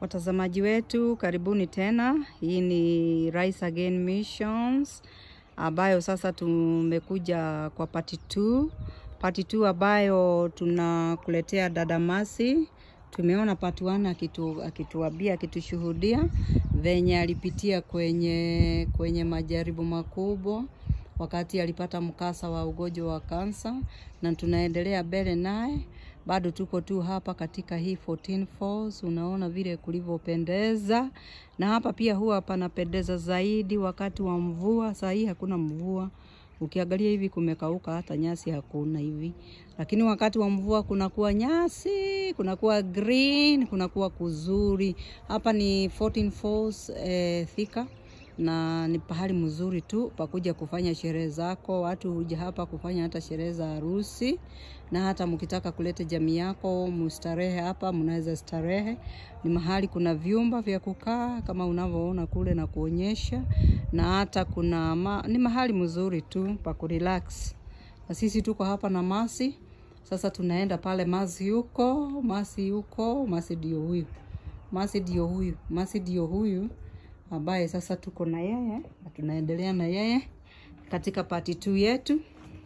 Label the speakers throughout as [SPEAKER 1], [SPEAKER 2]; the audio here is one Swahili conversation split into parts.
[SPEAKER 1] Watazamaji wetu karibuni tena. Hii ni Rise Again Missions ambayo sasa tumekuja kwa part 2. Part 2 ambayo tunakuletea dada Masi. Tumeona part 1 akitu, akituambia akitushuhudia venye alipitia kwenye kwenye majaribu makubwa wakati alipata mkasa wa ugonjwa wa kansa, na tunaendelea mbele naye bado tuko tu hapa katika hii 14 Falls. Unaona vile kulivyopendeza, na hapa pia huwa panapendeza zaidi wakati wa mvua. Saa hii hakuna mvua, ukiangalia hivi kumekauka, hata nyasi hakuna hivi, lakini wakati wa mvua kunakuwa nyasi, kunakuwa green, kunakuwa kuzuri. Hapa ni 14 Falls eh, Thika na ni pahali mzuri tu pakuja kufanya sherehe zako. Watu huja hapa kufanya hata sherehe za harusi, na hata mkitaka kuleta jamii yako mustarehe hapa, mnaweza starehe. Ni mahali kuna vyumba vya kukaa kama unavyoona kule na kuonyesha, na hata kuna ma, ni mahali mzuri tu pa kurelax. Na sisi tuko hapa na Masi. Sasa tunaenda pale Masi yuko, Masi yuko, Masi ndio huyu, Masi ndio huyu, Masi ndio huyu ambaye sasa tuko na yeye na tunaendelea na yeye katika part 2 yetu.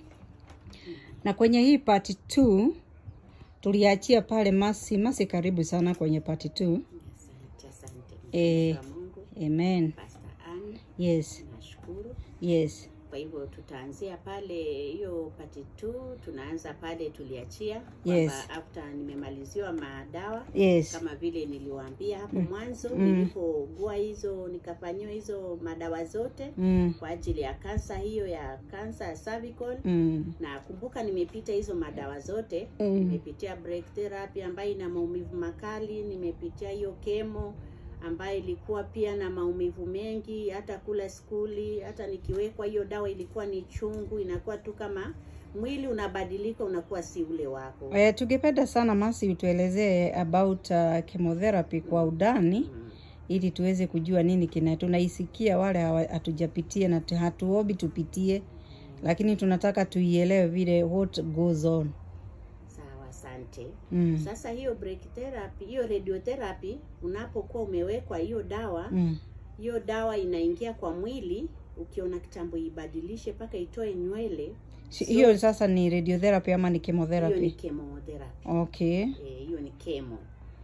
[SPEAKER 1] Na kwenye hii part 2 tuliachia pale Masi. Masi, karibu sana kwenye part 2.
[SPEAKER 2] Asante, asante.
[SPEAKER 1] Eh,
[SPEAKER 2] Mtumishi wa Mungu,
[SPEAKER 1] amen.
[SPEAKER 2] Pastor Ann,
[SPEAKER 1] Yes,
[SPEAKER 2] nashukuru.
[SPEAKER 1] yes,
[SPEAKER 2] Kwa hivyo tutaanzia pale hiyo pati tu, tunaanza pale tuliachia
[SPEAKER 1] Yes.
[SPEAKER 2] kwamba after nimemaliziwa madawa
[SPEAKER 1] yes.
[SPEAKER 2] kama vile niliwaambia hapo mwanzo
[SPEAKER 1] Mm.
[SPEAKER 2] nilipogua hizo nikafanyiwa hizo madawa zote
[SPEAKER 1] Mm,
[SPEAKER 2] kwa ajili ya kansa hiyo ya kansa ya cervical
[SPEAKER 1] mm,
[SPEAKER 2] na kumbuka nimepita hizo madawa zote
[SPEAKER 1] Mm.
[SPEAKER 2] nimepitia break therapy ambayo ina maumivu makali nimepitia hiyo kemo ambayo ilikuwa pia na maumivu mengi hata kula skuli hata nikiwekwa hiyo dawa ilikuwa ni chungu inakuwa tu kama mwili unabadilika unakuwa si ule wako
[SPEAKER 1] Eh, tungependa sana Masi utuelezee about uh, chemotherapy kwa undani
[SPEAKER 2] Mm.
[SPEAKER 1] ili tuweze kujua nini kina tunaisikia wale hawa- hatujapitia na tu- hatuombi tupitie, lakini tunataka tuielewe vile what goes on.
[SPEAKER 2] sawa asante
[SPEAKER 1] Mm.
[SPEAKER 2] sasa hiyo break therapy hiyo radiotherapy unapokuwa umewekwa hiyo dawa
[SPEAKER 1] Mm.
[SPEAKER 2] hiyo dawa inaingia kwa mwili ukiona kitambo ibadilishe mpaka itoe nywele
[SPEAKER 1] Si- Hiyo sasa ni radiotherapy ama ni
[SPEAKER 2] hiyo ni
[SPEAKER 1] chemotherapy?
[SPEAKER 2] chemotherapy
[SPEAKER 1] Okay.
[SPEAKER 2] Eh, hiyo ni kemo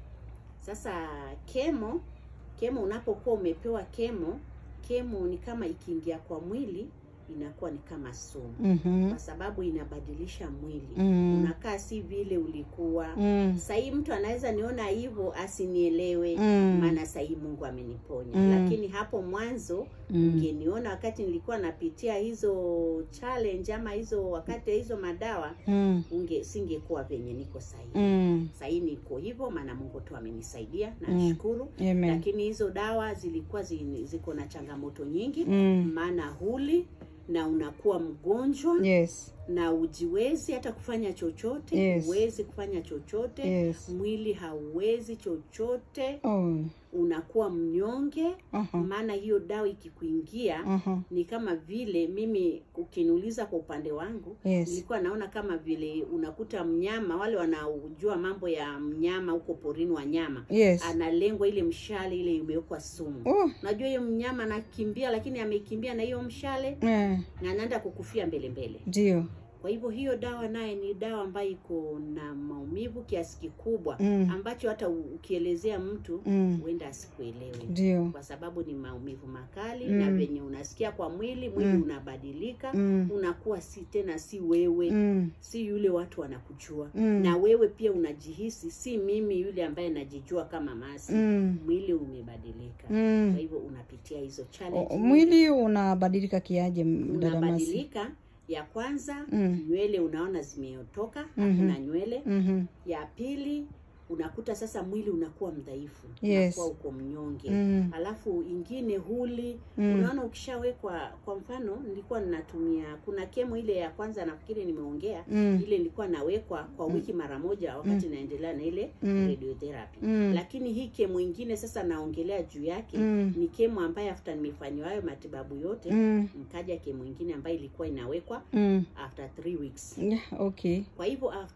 [SPEAKER 2] sasa kemo kemo unapokuwa umepewa kemo kemo ni kama ikiingia kwa mwili inakuwa ni kama sumu
[SPEAKER 1] Mhm.
[SPEAKER 2] kwa sababu inabadilisha mwili
[SPEAKER 1] Mm.
[SPEAKER 2] unakaa si vile ulikuwa
[SPEAKER 1] Mm.
[SPEAKER 2] sahii mtu anaweza niona hivyo asinielewe
[SPEAKER 1] Mm.
[SPEAKER 2] maana sahii mungu ameniponya
[SPEAKER 1] Mm.
[SPEAKER 2] lakini hapo mwanzo
[SPEAKER 1] Mm.
[SPEAKER 2] ungeniona wakati nilikuwa napitia hizo challenge ama hizo wakati ya hizo madawa
[SPEAKER 1] Mm.
[SPEAKER 2] unge singekuwa venye niko sahii
[SPEAKER 1] Mm.
[SPEAKER 2] sahii niko hivyo maana mungu tu amenisaidia
[SPEAKER 1] Mm.
[SPEAKER 2] nashukuru
[SPEAKER 1] Amen.
[SPEAKER 2] lakini hizo dawa zilikuwa zi- ziko na changamoto nyingi
[SPEAKER 1] Mm.
[SPEAKER 2] maana huli na unakuwa mgonjwa
[SPEAKER 1] Yes.
[SPEAKER 2] na ujiwezi hata kufanya chochote
[SPEAKER 1] Yes.
[SPEAKER 2] huwezi kufanya chochote
[SPEAKER 1] Yes.
[SPEAKER 2] mwili hauwezi chochote
[SPEAKER 1] Oh.
[SPEAKER 2] unakuwa mnyonge
[SPEAKER 1] Aha.
[SPEAKER 2] maana hiyo dawa ikikuingia
[SPEAKER 1] Aha.
[SPEAKER 2] ni kama vile mimi ukiniuliza kwa upande wangu
[SPEAKER 1] Yes.
[SPEAKER 2] nilikuwa naona kama vile unakuta mnyama wale wanaojua mambo ya mnyama huko porini wanyama
[SPEAKER 1] Yes.
[SPEAKER 2] analengwa ile mshale ile imewekwa sumu
[SPEAKER 1] Oh.
[SPEAKER 2] najua hiyo mnyama anakimbia lakini amekimbia na hiyo mshale
[SPEAKER 1] Eh.
[SPEAKER 2] na anaenda kukufia mbele mbele
[SPEAKER 1] Ndio.
[SPEAKER 2] kwa hivyo hiyo dawa naye ni dawa ambayo iko na maumivu kiasi kikubwa
[SPEAKER 1] Mm.
[SPEAKER 2] ambacho hata u- ukielezea mtu
[SPEAKER 1] Mm.
[SPEAKER 2] huenda asikuelewe
[SPEAKER 1] Ndio.
[SPEAKER 2] kwa sababu ni maumivu makali
[SPEAKER 1] Mm.
[SPEAKER 2] na venye unasikia kwa mwili mwili
[SPEAKER 1] Mm.
[SPEAKER 2] unabadilika
[SPEAKER 1] Mm.
[SPEAKER 2] unakuwa si tena si wewe
[SPEAKER 1] Mm.
[SPEAKER 2] si yule watu wanakujua
[SPEAKER 1] Mm.
[SPEAKER 2] na wewe pia unajihisi si mimi yule ambaye najijua kama masi
[SPEAKER 1] Mm.
[SPEAKER 2] mwili umebadilika
[SPEAKER 1] Mm.
[SPEAKER 2] kwa hivyo unapitia hizo
[SPEAKER 1] O-
[SPEAKER 2] challenge
[SPEAKER 1] Mwili unabadilika kiaje, m- dada Masi?
[SPEAKER 2] unabadilika ya kwanza
[SPEAKER 1] Mm.
[SPEAKER 2] nywele unaona zimeotoka
[SPEAKER 1] Mhm.
[SPEAKER 2] hakuna nywele
[SPEAKER 1] Mhm.
[SPEAKER 2] ya pili unakuta sasa mwili unakuwa mdhaifu
[SPEAKER 1] Yes.
[SPEAKER 2] unakuwa uko mnyonge
[SPEAKER 1] Mm.
[SPEAKER 2] alafu ingine huli
[SPEAKER 1] Mm.
[SPEAKER 2] unaona ukishawekwa kwa mfano nilikuwa ninatumia kuna kemo ile ya kwanza nafikiri nimeongea
[SPEAKER 1] Mm.
[SPEAKER 2] ile nilikuwa nawekwa kwa wiki mara moja wakati naendelea na ile
[SPEAKER 1] Mm.
[SPEAKER 2] radiotherapy
[SPEAKER 1] Mm.
[SPEAKER 2] lakini hii kemo ingine sasa naongelea juu yake
[SPEAKER 1] Mm.
[SPEAKER 2] ni kemo ambayo after nimefanyiwa hayo matibabu yote
[SPEAKER 1] Mm.
[SPEAKER 2] nikaja kemo ingine ambayo ilikuwa inawekwa
[SPEAKER 1] Mm.
[SPEAKER 2] after three weeks
[SPEAKER 1] Yeah, okay.
[SPEAKER 2] kwa hivyo after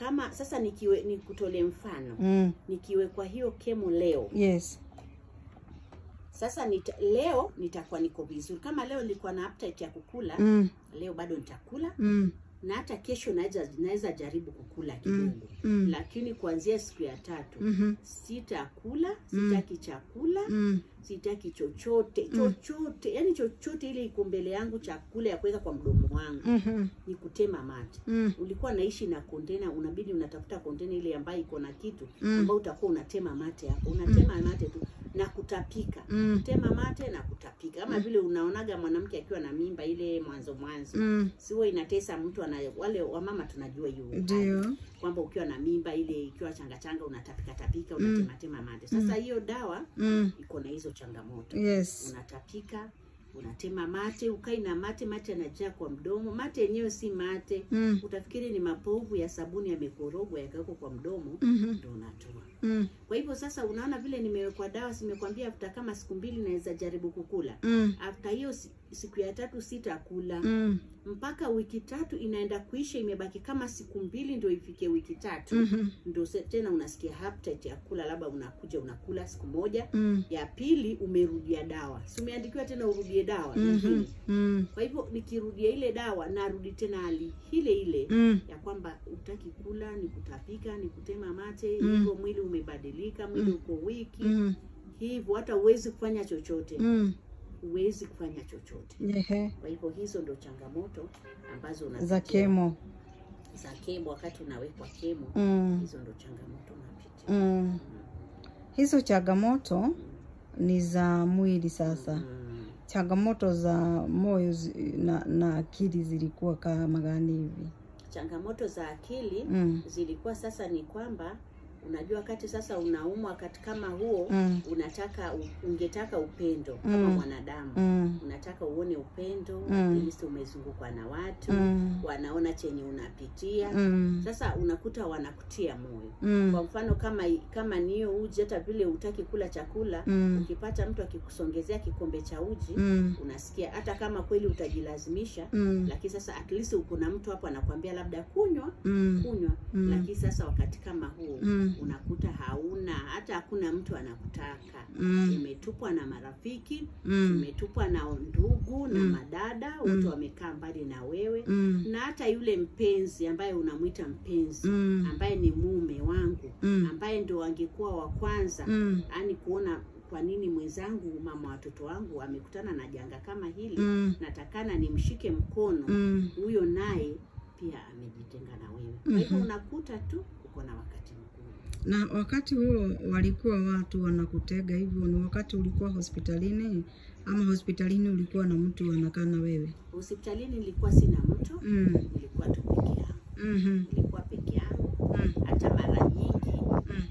[SPEAKER 2] kama sasa nikiwe nikutolee mfano
[SPEAKER 1] Mm.
[SPEAKER 2] nikiwekwa hiyo kemo leo
[SPEAKER 1] Yes.
[SPEAKER 2] sasa nita, leo nitakuwa niko vizuri kama leo nilikuwa na appetite ya kukula
[SPEAKER 1] Mm.
[SPEAKER 2] leo bado nitakula
[SPEAKER 1] Mm.
[SPEAKER 2] na hata kesho naweza naweza jaribu kukula kidogo
[SPEAKER 1] Mm.
[SPEAKER 2] lakini kuanzia siku ya tatu
[SPEAKER 1] Mhm.
[SPEAKER 2] sitakula sitaki chakula
[SPEAKER 1] Mm.
[SPEAKER 2] sitaki chochote chochote yani chochote ile iko mbele yangu chakula ya kuweka kwa mdomo wangu
[SPEAKER 1] Mhm.
[SPEAKER 2] ni kutema mate
[SPEAKER 1] Mm.
[SPEAKER 2] ulikuwa naishi na kontena unabidi unatafuta kontena ile ambayo iko na kitu
[SPEAKER 1] Mm.
[SPEAKER 2] ambayo utakuwa unatema mate hapo unatema mate tu na kutapika
[SPEAKER 1] Mm.
[SPEAKER 2] kutema mate na kutapika kama vile unaonaga mwanamke akiwa na mimba ile mwanzo mwanzo
[SPEAKER 1] Mm.
[SPEAKER 2] siwe inatesa mtu ana wale wamama tunajua hiyo hali.
[SPEAKER 1] Ndio.
[SPEAKER 2] kwamba ukiwa na mimba ile ikiwa changa changa unatapika tapika unatematema mate sasa hiyo dawa
[SPEAKER 1] Mm.
[SPEAKER 2] iko na hizo changamoto
[SPEAKER 1] Yes.
[SPEAKER 2] unatapika unatema mate ukai na mate mate yanajaa kwa mdomo mate yenyewe si mate
[SPEAKER 1] Mm.
[SPEAKER 2] utafikiri ni mapovu ya sabuni yamekorogwa yakawekwa kwa mdomo
[SPEAKER 1] Mhm.
[SPEAKER 2] ndo unatoa
[SPEAKER 1] Mm.
[SPEAKER 2] kwa hivyo sasa unaona vile nimewekwa dawa simekwambia after kama siku mbili naweza jaribu kukula
[SPEAKER 1] Mm.
[SPEAKER 2] after hiyo si- siku ya tatu sitakula
[SPEAKER 1] Mm.
[SPEAKER 2] mpaka wiki tatu inaenda kuisha imebaki kama siku mbili ndio ifike wiki tatu
[SPEAKER 1] Mhm.
[SPEAKER 2] ndo se- tena unasikia appetite ya kula labda unakuja unakula siku moja
[SPEAKER 1] Mm.
[SPEAKER 2] ya pili umerudia dawa si umeandikiwa tena urudie dawa
[SPEAKER 1] Mhm.
[SPEAKER 2] nyingine
[SPEAKER 1] Mm.
[SPEAKER 2] kwa hivyo nikirudia ile dawa narudi tena hali ile ile
[SPEAKER 1] Mm.
[SPEAKER 2] ya kwamba utaki kula ni kutapika ni kutema mate
[SPEAKER 1] Mm.
[SPEAKER 2] hivyo mwili umebadilika mwili uko wiki
[SPEAKER 1] Mm.
[SPEAKER 2] hivyo hata huwezi kufanya chochote
[SPEAKER 1] Mm.
[SPEAKER 2] huwezi kufanya chochote
[SPEAKER 1] Ehe.
[SPEAKER 2] kwa hivyo hizo ndo changamoto ambazo
[SPEAKER 1] Za
[SPEAKER 2] unapitia
[SPEAKER 1] kemo.
[SPEAKER 2] za kemo wakati unawekwa kemo
[SPEAKER 1] Mm.
[SPEAKER 2] hizo ndo changamoto unapitia
[SPEAKER 1] Mm. Hizo changamoto ni za mwili sasa.
[SPEAKER 2] mm.
[SPEAKER 1] Changamoto za moyo zi- na, na akili zilikuwa kama gani hivi?
[SPEAKER 2] changamoto za akili
[SPEAKER 1] Mm.
[SPEAKER 2] zilikuwa sasa ni kwamba unajua wakati sasa unaumwa wakati kama huo
[SPEAKER 1] Mm.
[SPEAKER 2] unataka u- ungetaka upendo kama
[SPEAKER 1] Mm.
[SPEAKER 2] mwanadamu
[SPEAKER 1] Mm.
[SPEAKER 2] unataka uone upendo
[SPEAKER 1] Mm.
[SPEAKER 2] at least umezungukwa na watu
[SPEAKER 1] Mm.
[SPEAKER 2] wanaona chenye unapitia
[SPEAKER 1] Mm.
[SPEAKER 2] sasa unakuta wanakutia moyo
[SPEAKER 1] Mm.
[SPEAKER 2] kwa mfano kama kama ni hiyo uji hata vile utaki kula chakula
[SPEAKER 1] Mm.
[SPEAKER 2] ukipata mtu akikusongezea kikombe cha uji
[SPEAKER 1] Mm.
[SPEAKER 2] unasikia hata kama kweli utajilazimisha
[SPEAKER 1] Mm.
[SPEAKER 2] lakini sasa at least kuna mtu hapo anakuambia labda kunywa
[SPEAKER 1] Mm.
[SPEAKER 2] kunywa
[SPEAKER 1] Mm.
[SPEAKER 2] lakini sasa wakati kama huu
[SPEAKER 1] Mm.
[SPEAKER 2] unakuta hauna hata hakuna mtu anakutaka
[SPEAKER 1] Mm.
[SPEAKER 2] umetupwa na marafiki
[SPEAKER 1] Mm.
[SPEAKER 2] umetupwa na ndugu na
[SPEAKER 1] Mm.
[SPEAKER 2] madada wote wamekaa mbali na wewe
[SPEAKER 1] Mm.
[SPEAKER 2] na hata yule mpenzi ambaye unamwita mpenzi
[SPEAKER 1] Mm.
[SPEAKER 2] ambaye ni mume wangu
[SPEAKER 1] Mm.
[SPEAKER 2] ambaye ndo angekuwa wa kwanza
[SPEAKER 1] Mm.
[SPEAKER 2] yaani kuona kwa nini mwenzangu mama watoto wangu amekutana na janga kama hili
[SPEAKER 1] Mm.
[SPEAKER 2] natakana nimshike mkono
[SPEAKER 1] Mm.
[SPEAKER 2] huyo naye pia amejitenga na wewe kwa hivyo unakuta tu uko na wakati mgumu
[SPEAKER 1] Na wakati huo walikuwa watu wanakutega hivyo, ni wakati ulikuwa hospitalini ama hospitalini ulikuwa na mtu anakaa na wewe?
[SPEAKER 2] hospitalini nilikuwa sina mtu
[SPEAKER 1] Mm.
[SPEAKER 2] nilikuwa tu peke yangu
[SPEAKER 1] Mhm.
[SPEAKER 2] nilikuwa peke yangu
[SPEAKER 1] Mm.
[SPEAKER 2] hata mara nyingi
[SPEAKER 1] Mm.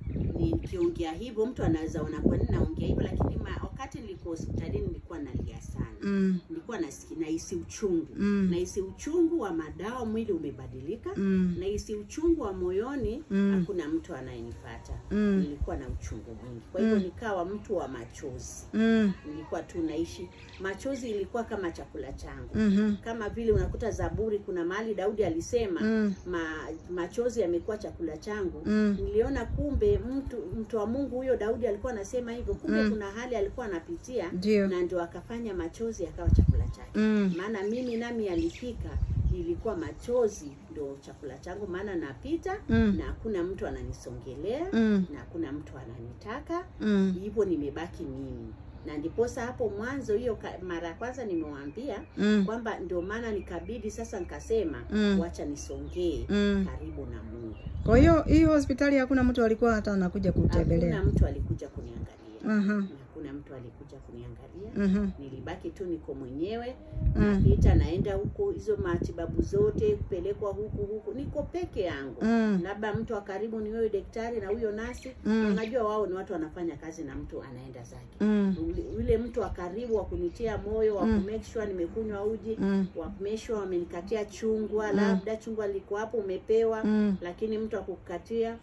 [SPEAKER 2] nikiongea hivyo mtu anaweza ona kwa nini naongea hivyo lakini ma, wakati nilikuwa hospitalini nilikuwa nalia sana
[SPEAKER 1] Mm.
[SPEAKER 2] nilikuwa nasikia nahisi uchungu
[SPEAKER 1] Mm.
[SPEAKER 2] nahisi uchungu wa madawa mwili umebadilika
[SPEAKER 1] Mm.
[SPEAKER 2] nahisi uchungu wa moyoni
[SPEAKER 1] Mm.
[SPEAKER 2] hakuna mtu anayenifata
[SPEAKER 1] Mm.
[SPEAKER 2] nilikuwa na uchungu mwingi kwa hivyo nikawa mtu wa machozi
[SPEAKER 1] Mm.
[SPEAKER 2] nilikuwa tu naishi machozi ilikuwa kama chakula changu
[SPEAKER 1] Mhm.
[SPEAKER 2] kama vile unakuta zaburi kuna mahali daudi alisema
[SPEAKER 1] Mm.
[SPEAKER 2] ma, machozi yamekuwa chakula changu
[SPEAKER 1] Mm.
[SPEAKER 2] niliona kumbe mtu mtu wa mungu huyo daudi alikuwa anasema hivyo kumbe
[SPEAKER 1] Mm.
[SPEAKER 2] kuna hali alikuwa anapitia
[SPEAKER 1] Ndio.
[SPEAKER 2] na ndio akafanya machozi yakawa chakula chake
[SPEAKER 1] Mm.
[SPEAKER 2] maana mimi nami alifika ilikuwa machozi ndo chakula changu maana napita
[SPEAKER 1] Mm.
[SPEAKER 2] na hakuna mtu ananisongelea
[SPEAKER 1] Mm.
[SPEAKER 2] na hakuna mtu ananitaka
[SPEAKER 1] Mm.
[SPEAKER 2] hivyo nimebaki mimi na ndiposa hapo mwanzo hiyo ka- mara ya kwanza nimewaambia
[SPEAKER 1] Mm.
[SPEAKER 2] kwamba ndio maana nikabidi sasa nikasema
[SPEAKER 1] Mm.
[SPEAKER 2] wacha nisongee
[SPEAKER 1] Mm.
[SPEAKER 2] karibu na mungu
[SPEAKER 1] Kwa hiyo hii hospitali hakuna mtu alikuwa hata anakuja kutembelea.
[SPEAKER 2] hakuna mtu alikuja kuniangalia
[SPEAKER 1] Aha.
[SPEAKER 2] hakuna mtu alikuja kuniangalia
[SPEAKER 1] Mhm.
[SPEAKER 2] nilibaki tu niko mwenyewe
[SPEAKER 1] Mm.
[SPEAKER 2] napita naenda huko hizo matibabu zote kupelekwa huku huku niko peke yangu
[SPEAKER 1] Mm.
[SPEAKER 2] labda mtu wa karibu ni wewe daktari na huyo nasi
[SPEAKER 1] Mm.
[SPEAKER 2] unajua wao ni watu wanafanya kazi na mtu anaenda zake
[SPEAKER 1] Mm.
[SPEAKER 2] Ule- yule mtu wa karibu wa kunitia moyo wa
[SPEAKER 1] Mm.
[SPEAKER 2] kumake sure nimekunywa uji
[SPEAKER 1] Mm.
[SPEAKER 2] wa kumake sure wamenikatia chungwa labda chungwa liko hapo umepewa
[SPEAKER 1] Mm.
[SPEAKER 2] lakini mtu akukatia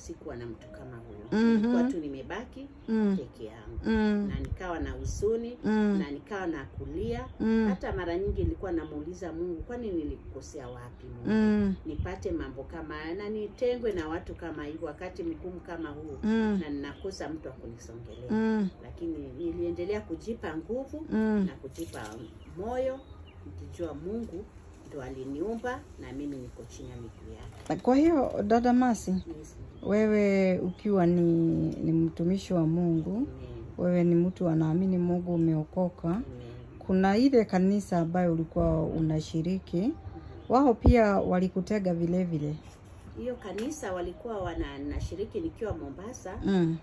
[SPEAKER 2] sikuwa na mtu kama huyo
[SPEAKER 1] Mhm.
[SPEAKER 2] nilikuwa tu nimebaki
[SPEAKER 1] Mm.
[SPEAKER 2] peke yangu
[SPEAKER 1] Mm.
[SPEAKER 2] na nikawa na huzuni
[SPEAKER 1] Mm.
[SPEAKER 2] na nikawa na kulia
[SPEAKER 1] Mm.
[SPEAKER 2] hata mara nyingi nilikuwa namuuliza mungu kwani nilikosea wapi mungu
[SPEAKER 1] Mm.
[SPEAKER 2] nipate mambo kama haya na nitengwe na watu kama hivyo wakati mgumu kama huu
[SPEAKER 1] Mm.
[SPEAKER 2] na ninakosa mtu wa kunisongelea
[SPEAKER 1] Mm.
[SPEAKER 2] lakini niliendelea kujipa nguvu
[SPEAKER 1] Mm.
[SPEAKER 2] na kujipa moyo nikijua mungu ndo aliniumba na mimi niko chini ya miguu yake
[SPEAKER 1] Kwa hiyo dada Masi,
[SPEAKER 2] Yes.
[SPEAKER 1] wewe ukiwa ni, ni mtumishi wa Mungu,
[SPEAKER 2] Amen.
[SPEAKER 1] wewe ni mtu anaamini Mungu, umeokoka.
[SPEAKER 2] Amen.
[SPEAKER 1] Kuna ile kanisa ambayo ulikuwa unashiriki, wao pia walikutega vile vile.
[SPEAKER 2] hiyo kanisa walikuwa wana nashiriki nikiwa Mombasa.
[SPEAKER 1] Mm.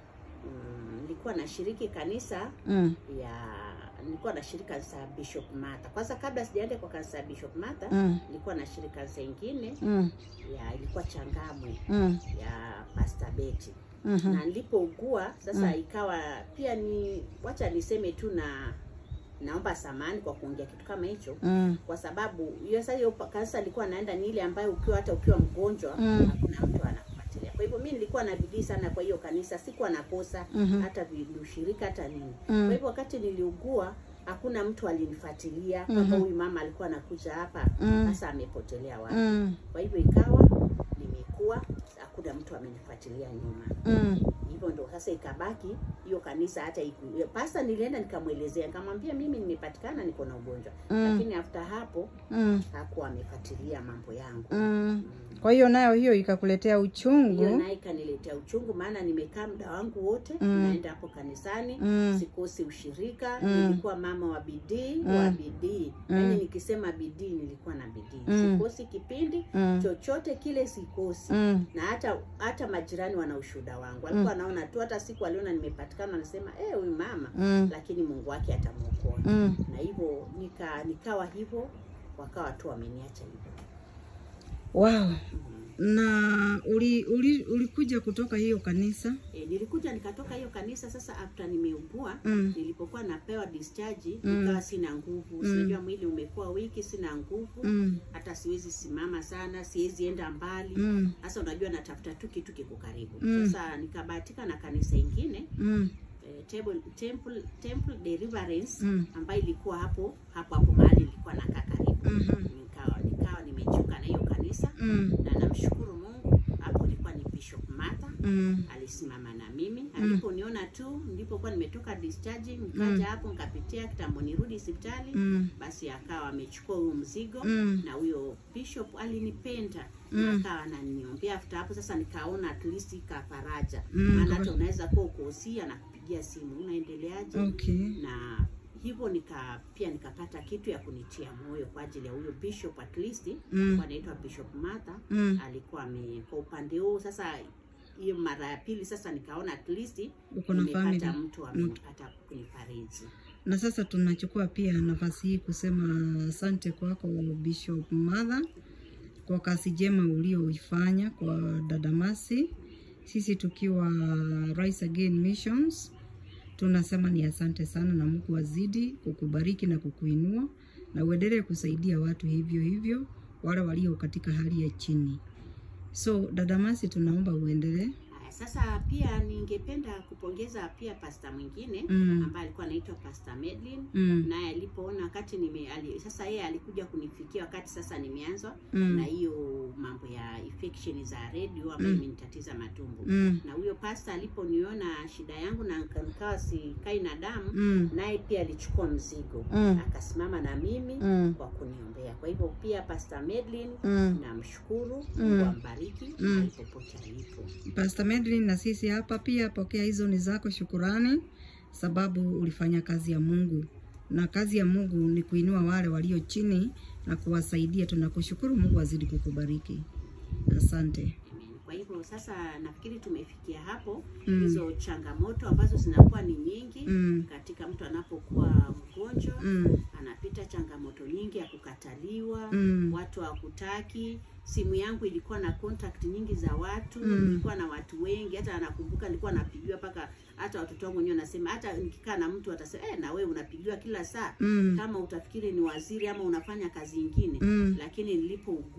[SPEAKER 2] Mm, nilikuwa nashiriki kanisa
[SPEAKER 1] Mm.
[SPEAKER 2] ya nilikuwa nashiriki kanisa ya Bishop Martha. Kwanza kabla sijaenda kwa kanisa ya Bishop Martha,
[SPEAKER 1] Mm.
[SPEAKER 2] nilikuwa nashiriki kanisa ingine
[SPEAKER 1] Mm.
[SPEAKER 2] ya ilikuwa Changamwe
[SPEAKER 1] Mm.
[SPEAKER 2] ya Pastor Betty.
[SPEAKER 1] Mhm.
[SPEAKER 2] Na nilipougua sasa
[SPEAKER 1] Mm.
[SPEAKER 2] ikawa pia ni wacha niseme tu na naomba samani kwa kuongea kitu kama hicho
[SPEAKER 1] Mm.
[SPEAKER 2] kwa sababu hiyo sasa hiyo kanisa nilikuwa naenda ni ile ambayo ukiwa hata ukiwa mgonjwa
[SPEAKER 1] Mm.
[SPEAKER 2] hakuna mtu anakufuatilia. Kwa hivyo mimi nilikuwa na bidii sana kwa hiyo kanisa, sikuwa nakosa
[SPEAKER 1] Mhm.
[SPEAKER 2] hata ushirika hata nini.
[SPEAKER 1] Mm.
[SPEAKER 2] Kwa hivyo wakati niliugua hakuna mtu alinifuatilia
[SPEAKER 1] Mhm.
[SPEAKER 2] kama huyu mama alikuwa anakuja hapa
[SPEAKER 1] Mm.
[SPEAKER 2] sasa amepotelea wapi.
[SPEAKER 1] Mm.
[SPEAKER 2] Kwa hivyo ikawa nimekuwa hakuna mtu amenifuatilia nyuma
[SPEAKER 1] Mm.
[SPEAKER 2] hivyo ndo sasa ikabaki hiyo kanisa hata iku, pasta nilienda nikamwelezea nikamwambia mimi nimepatikana niko na ugonjwa
[SPEAKER 1] Mm.
[SPEAKER 2] lakini after hapo
[SPEAKER 1] Mm.
[SPEAKER 2] hakuwa amefuatilia mambo yangu
[SPEAKER 1] Mm.
[SPEAKER 2] Mm.
[SPEAKER 1] Kwa hiyo nayo hiyo ikakuletea
[SPEAKER 2] hiyo
[SPEAKER 1] uchungu.
[SPEAKER 2] naye ikaniletea uchungu maana nimekaa muda wangu wote
[SPEAKER 1] Mm.
[SPEAKER 2] naenda hapo kanisani
[SPEAKER 1] Mm.
[SPEAKER 2] sikosi ushirika
[SPEAKER 1] Mm.
[SPEAKER 2] nilikuwa mama wa bidii
[SPEAKER 1] Mm.
[SPEAKER 2] wa bidii
[SPEAKER 1] Mm.
[SPEAKER 2] yaani nikisema bidii nilikuwa na bidii
[SPEAKER 1] Mm.
[SPEAKER 2] sikosi kipindi
[SPEAKER 1] Mm.
[SPEAKER 2] chochote kile sikosi
[SPEAKER 1] Mm.
[SPEAKER 2] na hata hata majirani wana ushuhuda wangu walikuwa wanaona tu hata siku aliona nimepatikana anasema eh huyu mama
[SPEAKER 1] Mm.
[SPEAKER 2] lakini mungu wake atamwokoa
[SPEAKER 1] Mm.
[SPEAKER 2] na hivyo nika nikawa hivyo wakawa tu wameniacha hivyo
[SPEAKER 1] Wow. Na uli, uli, ulikuja kutoka hiyo kanisa?
[SPEAKER 2] e, nilikuja nikatoka hiyo kanisa sasa after nimeugua
[SPEAKER 1] Mm.
[SPEAKER 2] nilipokuwa napewa discharge
[SPEAKER 1] Mm.
[SPEAKER 2] nikawa sina nguvu
[SPEAKER 1] Mm.
[SPEAKER 2] sinajua mwili umekuwa wiki sina nguvu
[SPEAKER 1] Mm.
[SPEAKER 2] hata siwezi simama sana siwezi enda mbali
[SPEAKER 1] Mm.
[SPEAKER 2] sasa unajua natafuta tu kitu kiko karibu
[SPEAKER 1] Mm.
[SPEAKER 2] sasa nikabahatika na kanisa ingine
[SPEAKER 1] Mm.
[SPEAKER 2] eh, Temple, Temple, Temple Deliverance
[SPEAKER 1] Mm.
[SPEAKER 2] ambayo ilikuwa hapo hapo hapo mahali nilikuwa nakaa karibu
[SPEAKER 1] Mhm.
[SPEAKER 2] nikawa nikawa nimechuka na hiyo kanisa
[SPEAKER 1] Mm.
[SPEAKER 2] na namshukuru Mungu hapo ilikuwa ni Bishop Martha
[SPEAKER 1] Mm.
[SPEAKER 2] alisimama na mimi aliponiona tu nilipokuwa nimetoka discharge nikaja
[SPEAKER 1] Mm.
[SPEAKER 2] hapo nikapitia kitambo nirudi hospitali
[SPEAKER 1] Mm.
[SPEAKER 2] basi akawa amechukua huyo mzigo
[SPEAKER 1] Mm.
[SPEAKER 2] na huyo bishop alinipenda
[SPEAKER 1] Mm.
[SPEAKER 2] na akawa ananiombea after hapo sasa nikaona at least ikafaraja
[SPEAKER 1] Mm.
[SPEAKER 2] maana hata unaweza kuwa ukosia na kupigia simu unaendeleaje
[SPEAKER 1] Okay.
[SPEAKER 2] na hivyo nika pia nikapata kitu ya kunitia moyo kwa ajili ya huyo bishop at least
[SPEAKER 1] Mm.
[SPEAKER 2] anaitwa bishop Martha
[SPEAKER 1] Mm.
[SPEAKER 2] alikuwa ame kwa upande huu sasa hiyo mara ya pili sasa nikaona at least
[SPEAKER 1] Uko na
[SPEAKER 2] nimepata
[SPEAKER 1] family.
[SPEAKER 2] mtu amenipata kunifariji
[SPEAKER 1] Na sasa tunachukua pia nafasi hii kusema asante kwako Bishop Mother kwa kazi jema ulioifanya kwa dada Mercy. Sisi tukiwa Rise Again Missions tunasema ni asante sana, na Mungu azidi kukubariki na kukuinua na uendelee kusaidia watu hivyo hivyo, wale walio katika hali ya chini. So dada Mercy, tunaomba uendelee.
[SPEAKER 2] Haya, sasa pia ningependa kupongeza pia pasta mwingine
[SPEAKER 1] Mm.
[SPEAKER 2] ambaye alikuwa anaitwa Pastor Medlin
[SPEAKER 1] Mm.
[SPEAKER 2] naye alipoona wakati nime ali, sasa yeye alikuja kunifikia wakati sasa nimeanzwa
[SPEAKER 1] Mm.
[SPEAKER 2] na hiyo mambo ya infection za radio ambayo
[SPEAKER 1] Mm.
[SPEAKER 2] imenitatiza matumbo
[SPEAKER 1] Mm.
[SPEAKER 2] na huyo pasta aliponiona shida yangu na nika- nikawa sikai na damu
[SPEAKER 1] Mm.
[SPEAKER 2] naye pia alichukua mzigo
[SPEAKER 1] Mm.
[SPEAKER 2] akasimama na mimi
[SPEAKER 1] Mm.
[SPEAKER 2] kwa kuniombea kwa hivyo pia Pastor Medlin
[SPEAKER 1] Mm.
[SPEAKER 2] namshukuru
[SPEAKER 1] Mm.
[SPEAKER 2] Mungu ambariki
[SPEAKER 1] Mm.
[SPEAKER 2] mahali popote alipo
[SPEAKER 1] Pastor Medlin na sisi hapa pia pokea hizo ni zako shukurani, sababu ulifanya kazi ya Mungu, na kazi ya Mungu ni kuinua wale walio chini na kuwasaidia. Tunakushukuru, Mungu azidi kukubariki. Asante.
[SPEAKER 2] Amen. Kwa hivyo sasa nafikiri tumefikia hapo
[SPEAKER 1] Mm.
[SPEAKER 2] hizo changamoto ambazo zinakuwa ni nyingi
[SPEAKER 1] Mm.
[SPEAKER 2] katika mtu anapokuwa mgonjwa
[SPEAKER 1] Mm.
[SPEAKER 2] anapita changamoto nyingi ya kukataliwa
[SPEAKER 1] Mm.
[SPEAKER 2] watu hawakutaki simu yangu ilikuwa na contact nyingi za watu
[SPEAKER 1] Mm.
[SPEAKER 2] nilikuwa na watu wengi hata nakumbuka nilikuwa napigiwa mpaka hata watoto wangu wenyewe wanasema hata nikikaa na mtu atasema eh, na wewe unapigiwa kila saa
[SPEAKER 1] Mm.
[SPEAKER 2] kama utafikiri ni waziri ama unafanya kazi ingine
[SPEAKER 1] Mm.
[SPEAKER 2] lakini nilipougua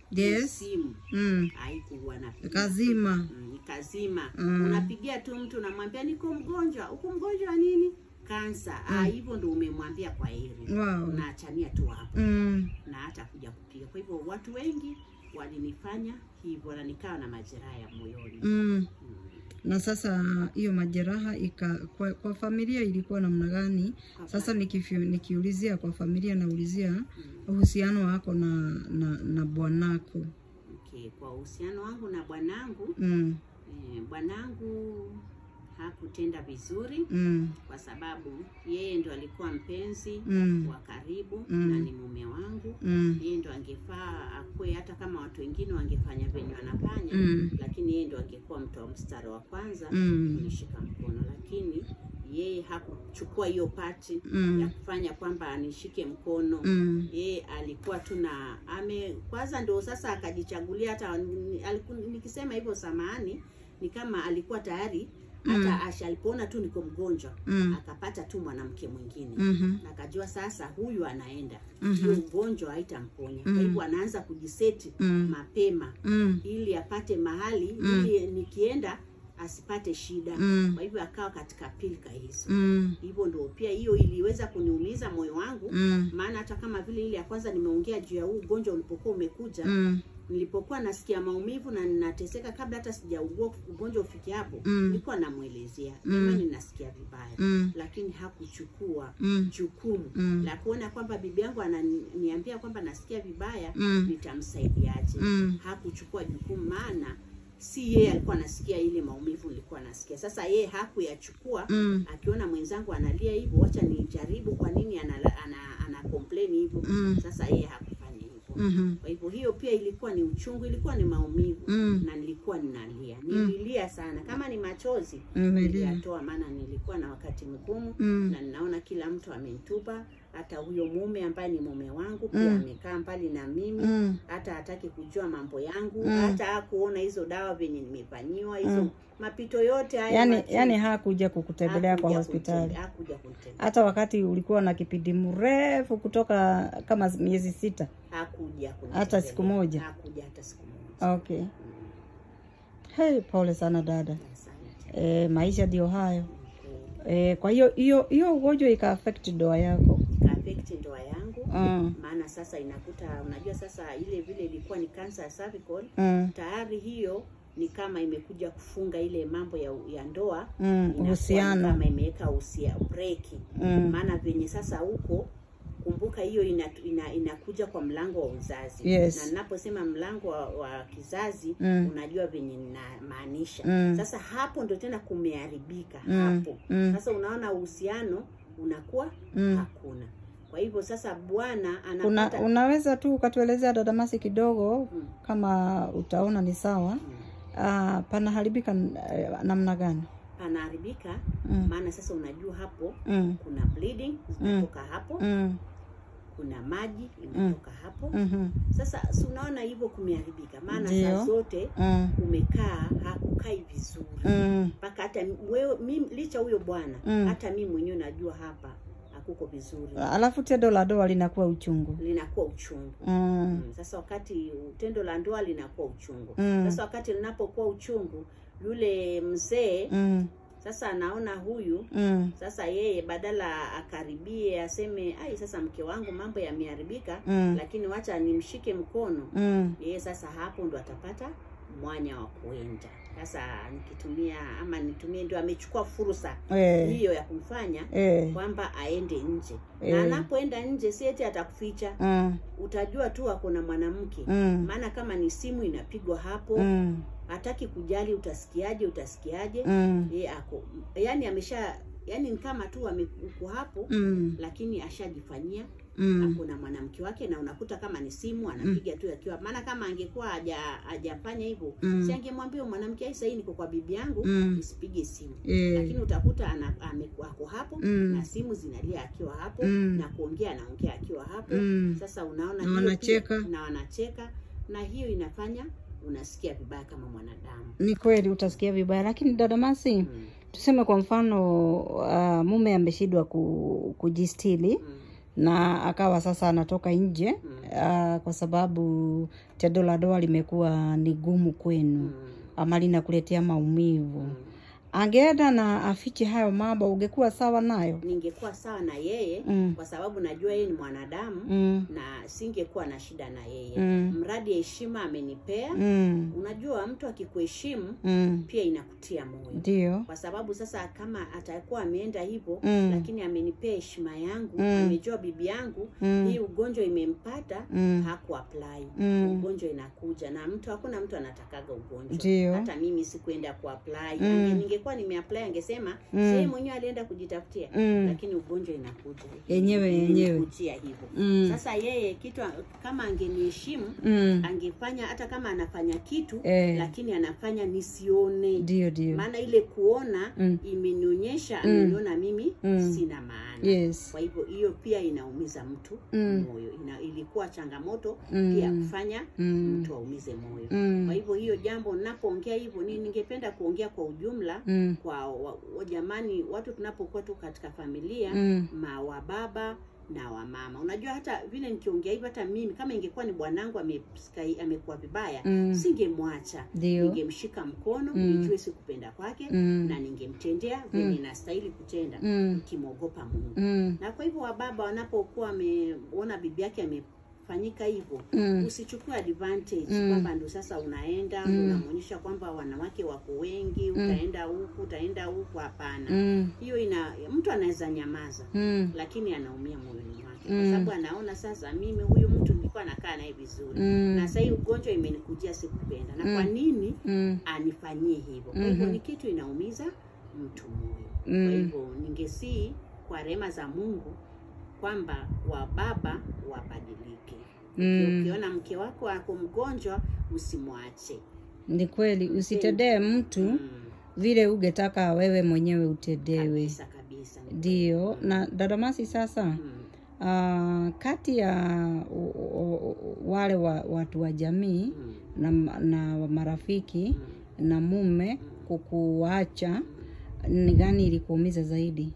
[SPEAKER 1] Yes.
[SPEAKER 2] simu
[SPEAKER 1] Mm.
[SPEAKER 2] haikuwa na
[SPEAKER 1] Kazima.
[SPEAKER 2] Mm, ikazima
[SPEAKER 1] Mm.
[SPEAKER 2] unapigia tu mtu unamwambia niko mgonjwa uko mgonjwa wa nini kansa ah hivyo ndo umemwambia kwa heri
[SPEAKER 1] Wow.
[SPEAKER 2] unaachania tu hapo
[SPEAKER 1] Mm.
[SPEAKER 2] na hata kuja kupiga kwa hivyo watu wengi walinifanya hivyo na nikawa na majeraha ya moyoni
[SPEAKER 1] Mm.
[SPEAKER 2] Mm.
[SPEAKER 1] Na sasa hiyo majeraha ika, kwa, kwa familia ilikuwa namna gani?
[SPEAKER 2] Kwa
[SPEAKER 1] Sasa nikifi, nikiulizia kwa familia naulizia
[SPEAKER 2] Mm.
[SPEAKER 1] uhusiano wako na, na, na bwanako.
[SPEAKER 2] Okay, kwa uhusiano wangu na bwanangu
[SPEAKER 1] Mm.
[SPEAKER 2] eh, bwanangu hakutenda vizuri
[SPEAKER 1] Mm.
[SPEAKER 2] kwa sababu yeye ndo alikuwa mpenzi
[SPEAKER 1] Mm.
[SPEAKER 2] wa karibu
[SPEAKER 1] Mm.
[SPEAKER 2] na ni mume wangu
[SPEAKER 1] Mm.
[SPEAKER 2] yeye ndo angefaa akue hata kama watu wengine wangefanya venye wanafanya
[SPEAKER 1] Mm.
[SPEAKER 2] lakini yeye ndo angekuwa mtu wa mstari wa kwanza
[SPEAKER 1] Mm.
[SPEAKER 2] kunishika mkono lakini yeye hakuchukua hiyo pati
[SPEAKER 1] Mm.
[SPEAKER 2] ya kufanya kwamba anishike mkono
[SPEAKER 1] Mm.
[SPEAKER 2] yeye alikuwa tu na ame kwanza ndo sasa akajichagulia hata ni- aliku, nikisema hivyo samahani ni kama alikuwa tayari hata asha alipoona tu niko mgonjwa
[SPEAKER 1] Mm.
[SPEAKER 2] akapata tu mwanamke mwingine
[SPEAKER 1] Mhm.
[SPEAKER 2] na akajua sasa huyu anaenda
[SPEAKER 1] Mhm.
[SPEAKER 2] hiyo ugonjwa haitamponya
[SPEAKER 1] Mm.
[SPEAKER 2] kwa hivyo anaanza kujiseti
[SPEAKER 1] Mm.
[SPEAKER 2] mapema
[SPEAKER 1] Mm.
[SPEAKER 2] ili apate mahali
[SPEAKER 1] Mm.
[SPEAKER 2] ili nikienda asipate shida
[SPEAKER 1] Mm.
[SPEAKER 2] kwa hivyo akawa katika pilika hizo
[SPEAKER 1] Mm.
[SPEAKER 2] hivyo ndo pia hiyo iliweza kuniumiza moyo wangu
[SPEAKER 1] Mm.
[SPEAKER 2] maana hata kama vile ile ya kwanza nimeongea juu ya huu ugonjwa ulipokuwa umekuja
[SPEAKER 1] Mm.
[SPEAKER 2] nilipokuwa nasikia maumivu na ninateseka kabla hata sijaugua ugonjwa ufike hapo
[SPEAKER 1] Mm.
[SPEAKER 2] nilikuwa namwelezea
[SPEAKER 1] Mm.
[SPEAKER 2] jamani nasikia vibaya
[SPEAKER 1] Mm.
[SPEAKER 2] lakini hakuchukua
[SPEAKER 1] Mm.
[SPEAKER 2] jukumu
[SPEAKER 1] Mm.
[SPEAKER 2] la kuona kwamba bibi yangu ananiambia kwamba nasikia vibaya
[SPEAKER 1] Mm.
[SPEAKER 2] nitamsaidiaje
[SPEAKER 1] Mm.
[SPEAKER 2] hakuchukua jukumu maana si yeye alikuwa anasikia ile maumivu nilikuwa nasikia sasa yeye hakuyachukua
[SPEAKER 1] Mm.
[SPEAKER 2] akiona mwenzangu analia hivyo wacha nijaribu kwa nini ana, ana, ana complain hivyo
[SPEAKER 1] Mm.
[SPEAKER 2] sasa yeye hakufanya hivyo
[SPEAKER 1] Mhm.
[SPEAKER 2] kwa hivyo hiyo pia ilikuwa ni uchungu ilikuwa ni maumivu
[SPEAKER 1] Mm.
[SPEAKER 2] na nilikuwa ninalia nililia sana kama ni machozi
[SPEAKER 1] Umelia.
[SPEAKER 2] niliyatoa maana nilikuwa na wakati mgumu
[SPEAKER 1] Mm.
[SPEAKER 2] na ninaona kila mtu amenitupa hata huyo mume ambaye ni mume wangu pia
[SPEAKER 1] Mm.
[SPEAKER 2] amekaa mbali na mimi
[SPEAKER 1] Mm.
[SPEAKER 2] hata hataki kujua mambo yangu
[SPEAKER 1] Mm.
[SPEAKER 2] hata hakuona hizo dawa venye nimefanyiwa hizo
[SPEAKER 1] Mm.
[SPEAKER 2] mapito yote haya
[SPEAKER 1] Yani,
[SPEAKER 2] machungu.
[SPEAKER 1] yani hakuja kukutembelea kwa
[SPEAKER 2] Hakuja
[SPEAKER 1] hospitali
[SPEAKER 2] kunitembea- hakuja kunitembelea
[SPEAKER 1] hata wakati ulikuwa na kipindi mrefu kutoka kama miezi sita.
[SPEAKER 2] hakuja kunitembelea.
[SPEAKER 1] Hata siku moja?
[SPEAKER 2] hakuja hata siku moja
[SPEAKER 1] Okay. Hey, pole sana dada.
[SPEAKER 2] asante
[SPEAKER 1] E, maisha ndio hayo.
[SPEAKER 2] Okay.
[SPEAKER 1] E, kwa hiyo hiyo hiyo ugonjwa ika affect ndoa yako.
[SPEAKER 2] ikaafect ndoa yangu
[SPEAKER 1] Mm.
[SPEAKER 2] maana sasa inakuta unajua sasa ile vile ilikuwa ni kansa ya cervical
[SPEAKER 1] Mm.
[SPEAKER 2] tayari hiyo ni kama imekuja kufunga ile mambo ya, ya ndoa
[SPEAKER 1] Mm.
[SPEAKER 2] inakuwa ni
[SPEAKER 1] Uhusiano.
[SPEAKER 2] kama imeweka usia breki
[SPEAKER 1] Mm.
[SPEAKER 2] maana venye sasa huko kumbuka hiyo ina, ina, inakuja kwa mlango wa uzazi
[SPEAKER 1] Yes.
[SPEAKER 2] na ninaposema mlango wa, wa kizazi
[SPEAKER 1] Mm.
[SPEAKER 2] unajua venye ninamaanisha
[SPEAKER 1] Mm.
[SPEAKER 2] sasa hapo ndo tena kumeharibika
[SPEAKER 1] Mm.
[SPEAKER 2] hapo
[SPEAKER 1] Mm.
[SPEAKER 2] sasa unaona uhusiano unakuwa
[SPEAKER 1] Mm.
[SPEAKER 2] hakuna kwa hivyo sasa bwana
[SPEAKER 1] Una,
[SPEAKER 2] anapata
[SPEAKER 1] unaweza tu ukatuelezea dadamasi kidogo
[SPEAKER 2] Mm.
[SPEAKER 1] kama utaona ni sawa.
[SPEAKER 2] Mm.
[SPEAKER 1] Ah, panaharibika eh, namna gani?
[SPEAKER 2] panaharibika
[SPEAKER 1] Mm.
[SPEAKER 2] maana sasa unajua hapo
[SPEAKER 1] Mm.
[SPEAKER 2] kuna bleeding zinatoka hapo
[SPEAKER 1] Mm.
[SPEAKER 2] kuna maji inatoka hapo
[SPEAKER 1] Mhm.
[SPEAKER 2] sasa si unaona hivyo kumeharibika maana
[SPEAKER 1] Ndio.
[SPEAKER 2] saa zote
[SPEAKER 1] Mm.
[SPEAKER 2] kumekaa hakukai vizuri
[SPEAKER 1] Mm.
[SPEAKER 2] mpaka hata wewe mimi licha huyo bwana
[SPEAKER 1] Mm.
[SPEAKER 2] hata mimi mwenyewe najua hapa hakuko vizuri
[SPEAKER 1] Alafu tendo la doa linakuwa uchungu.
[SPEAKER 2] linakuwa uchungu
[SPEAKER 1] Mm.
[SPEAKER 2] Mm, sasa wakati tendo la ndoa linakuwa uchungu
[SPEAKER 1] Mm.
[SPEAKER 2] sasa wakati linapokuwa uchungu yule mzee
[SPEAKER 1] Mm.
[SPEAKER 2] sasa anaona huyu
[SPEAKER 1] Mm.
[SPEAKER 2] sasa yeye badala akaribie aseme ai sasa mke wangu mambo yameharibika
[SPEAKER 1] Mm.
[SPEAKER 2] lakini wacha nimshike mkono
[SPEAKER 1] Mm.
[SPEAKER 2] yeye sasa hapo ndo atapata mwanya wa kuenda sasa nikitumia ama nitumie ndio amechukua fursa
[SPEAKER 1] Eh.
[SPEAKER 2] hiyo ya kumfanya
[SPEAKER 1] Eh.
[SPEAKER 2] kwamba aende nje
[SPEAKER 1] Eh.
[SPEAKER 2] na anapoenda nje si eti atakuficha
[SPEAKER 1] Mm.
[SPEAKER 2] utajua tu ako na mwanamke
[SPEAKER 1] Mm.
[SPEAKER 2] maana kama ni simu inapigwa hapo
[SPEAKER 1] Mm.
[SPEAKER 2] hataki kujali utasikiaje utasikiaje
[SPEAKER 1] Mm.
[SPEAKER 2] ye ako yani amesha yani ni kama tu ame- uko hapo
[SPEAKER 1] Mm.
[SPEAKER 2] lakini ashajifanyia
[SPEAKER 1] Mm.
[SPEAKER 2] ako na mwanamke wake na unakuta kama ni simu anapiga tu akiwa maana kama angekuwa haja hajafanya hivyo
[SPEAKER 1] Mm.
[SPEAKER 2] si angemwambia huyo mwanamke "Ai, sahii niko kwa bibi yangu
[SPEAKER 1] Mm.
[SPEAKER 2] usipige simu
[SPEAKER 1] Eh.
[SPEAKER 2] lakini utakuta ana, ame, ako hapo
[SPEAKER 1] Mm.
[SPEAKER 2] na simu zinalia akiwa hapo
[SPEAKER 1] Mm.
[SPEAKER 2] na kuongea anaongea akiwa hapo
[SPEAKER 1] Mm.
[SPEAKER 2] sasa unaona
[SPEAKER 1] Na
[SPEAKER 2] hiyo
[SPEAKER 1] wanacheka.
[SPEAKER 2] pia- na wanacheka na hiyo inafanya unasikia vibaya kama mwanadamu
[SPEAKER 1] Ni kweli utasikia vibaya, lakini dada Masi,
[SPEAKER 2] mm.
[SPEAKER 1] tuseme kwa mfano uh, mume ameshindwa ku, kujistili
[SPEAKER 2] Mm.
[SPEAKER 1] na akawa sasa anatoka nje
[SPEAKER 2] Mm.
[SPEAKER 1] uh, kwa sababu tendo la ndoa limekuwa ni gumu kwenu
[SPEAKER 2] Mm.
[SPEAKER 1] ama linakuletea maumivu
[SPEAKER 2] Mm.
[SPEAKER 1] angeenda na afiche hayo mambo ungekuwa sawa nayo
[SPEAKER 2] ningekuwa sawa na yeye
[SPEAKER 1] Mm.
[SPEAKER 2] kwa sababu najua yeye ni mwanadamu
[SPEAKER 1] mm.
[SPEAKER 2] na singekuwa na shida na yeye
[SPEAKER 1] Mm.
[SPEAKER 2] mradi ya heshima amenipea
[SPEAKER 1] Mm.
[SPEAKER 2] unajua mtu akikuheshimu
[SPEAKER 1] Mm.
[SPEAKER 2] pia inakutia moyo
[SPEAKER 1] ndio
[SPEAKER 2] kwa sababu sasa kama atakuwa ameenda hivyo
[SPEAKER 1] Mm.
[SPEAKER 2] lakini amenipea heshima yangu
[SPEAKER 1] Mm.
[SPEAKER 2] amejua bibi yangu
[SPEAKER 1] Mm.
[SPEAKER 2] hii ugonjwa imempata
[SPEAKER 1] Mm.
[SPEAKER 2] hakuapply
[SPEAKER 1] Mm.
[SPEAKER 2] ugonjwa inakuja na mtu hakuna mtu anatakaga ugonjwa
[SPEAKER 1] Ndio.
[SPEAKER 2] hata mimi sikuenda kuapply
[SPEAKER 1] Mm.
[SPEAKER 2] Ange- ningekuwa nimeapply angesema
[SPEAKER 1] Mm.
[SPEAKER 2] yeye mwenyewe alienda kujitafutia
[SPEAKER 1] Mm.
[SPEAKER 2] lakini ugonjwa inakuja
[SPEAKER 1] Yenyewe, yenyewe.
[SPEAKER 2] Imenikujia hivyo
[SPEAKER 1] Mm.
[SPEAKER 2] sasa yeye kitu kama angeniheshimu
[SPEAKER 1] Mm.
[SPEAKER 2] angefanya hata kama anafanya kitu
[SPEAKER 1] Eh.
[SPEAKER 2] lakini anafanya nisione
[SPEAKER 1] ndio ndio
[SPEAKER 2] maana ile kuona
[SPEAKER 1] Mm.
[SPEAKER 2] imenionyesha
[SPEAKER 1] Mm.
[SPEAKER 2] ameniona mimi
[SPEAKER 1] Mm.
[SPEAKER 2] sina maana
[SPEAKER 1] yes
[SPEAKER 2] kwa hivyo hiyo pia inaumiza mtu
[SPEAKER 1] Mm.
[SPEAKER 2] moyo Ina, ilikuwa changamoto
[SPEAKER 1] Mm.
[SPEAKER 2] pia kufanya
[SPEAKER 1] Mm.
[SPEAKER 2] mtu aumize moyo
[SPEAKER 1] Mm.
[SPEAKER 2] kwa hivyo hiyo jambo napoongea hivyo ni ningependa kuongea kwa ujumla
[SPEAKER 1] Mm.
[SPEAKER 2] kwa wa, wa, jamani watu tunapokuwa tu katika familia
[SPEAKER 1] Mm.
[SPEAKER 2] ma wa baba na wa mama unajua hata vile nikiongea hivyo hata mimi kama ingekuwa ni bwanangu amesikia- amekuwa vibaya
[SPEAKER 1] Mm.
[SPEAKER 2] singemwacha
[SPEAKER 1] Ndio.
[SPEAKER 2] ningemshika mkono
[SPEAKER 1] Mm.
[SPEAKER 2] nijue sikupenda kwake
[SPEAKER 1] Mm.
[SPEAKER 2] na ningemtendea venye
[SPEAKER 1] Mm.
[SPEAKER 2] inastahili kutenda
[SPEAKER 1] Mm.
[SPEAKER 2] nikimwogopa mungu
[SPEAKER 1] Mm.
[SPEAKER 2] na kwa hivyo wababa wanapokuwa wameona bibi yake amefanyika hivyo
[SPEAKER 1] Mm.
[SPEAKER 2] usichukue advantage
[SPEAKER 1] Mm.
[SPEAKER 2] kwamba ndo sasa unaenda
[SPEAKER 1] Mm.
[SPEAKER 2] unamwonyesha kwamba wanawake wako wengi utaenda huku utaenda huku hapana
[SPEAKER 1] Mm.
[SPEAKER 2] hiyo ina mtu anaweza nyamaza
[SPEAKER 1] Mm.
[SPEAKER 2] lakini anaumia moyoni mwake
[SPEAKER 1] Mm.
[SPEAKER 2] kwa sababu anaona sasa mimi huyu mtu nilikuwa nakaa naye vizuri
[SPEAKER 1] Mm.
[SPEAKER 2] na sahii ugonjwa imenikujia sikupenda na
[SPEAKER 1] Mm.
[SPEAKER 2] kwa nini
[SPEAKER 1] Mm.
[SPEAKER 2] anifanyie hivyo kwa hivyo
[SPEAKER 1] Mhm.
[SPEAKER 2] ni kitu inaumiza mtu moyo
[SPEAKER 1] Mm.
[SPEAKER 2] kwa hivyo ningesii kwa rehema za mungu kwamba wababa wabadilike
[SPEAKER 1] Mm.
[SPEAKER 2] ukiona mke wako ako mgonjwa usimwache
[SPEAKER 1] ni kweli usitendee mtu
[SPEAKER 2] mm.
[SPEAKER 1] vile ungetaka wewe mwenyewe utendewe
[SPEAKER 2] kabisa kabisa ni
[SPEAKER 1] ndio na dadamasi sasa
[SPEAKER 2] mm.
[SPEAKER 1] uh, kati ya u- u- u- wale wa, watu wa jamii
[SPEAKER 2] Mm.
[SPEAKER 1] na, na marafiki
[SPEAKER 2] Mm.
[SPEAKER 1] na mume kukuacha ni gani ilikuumiza zaidi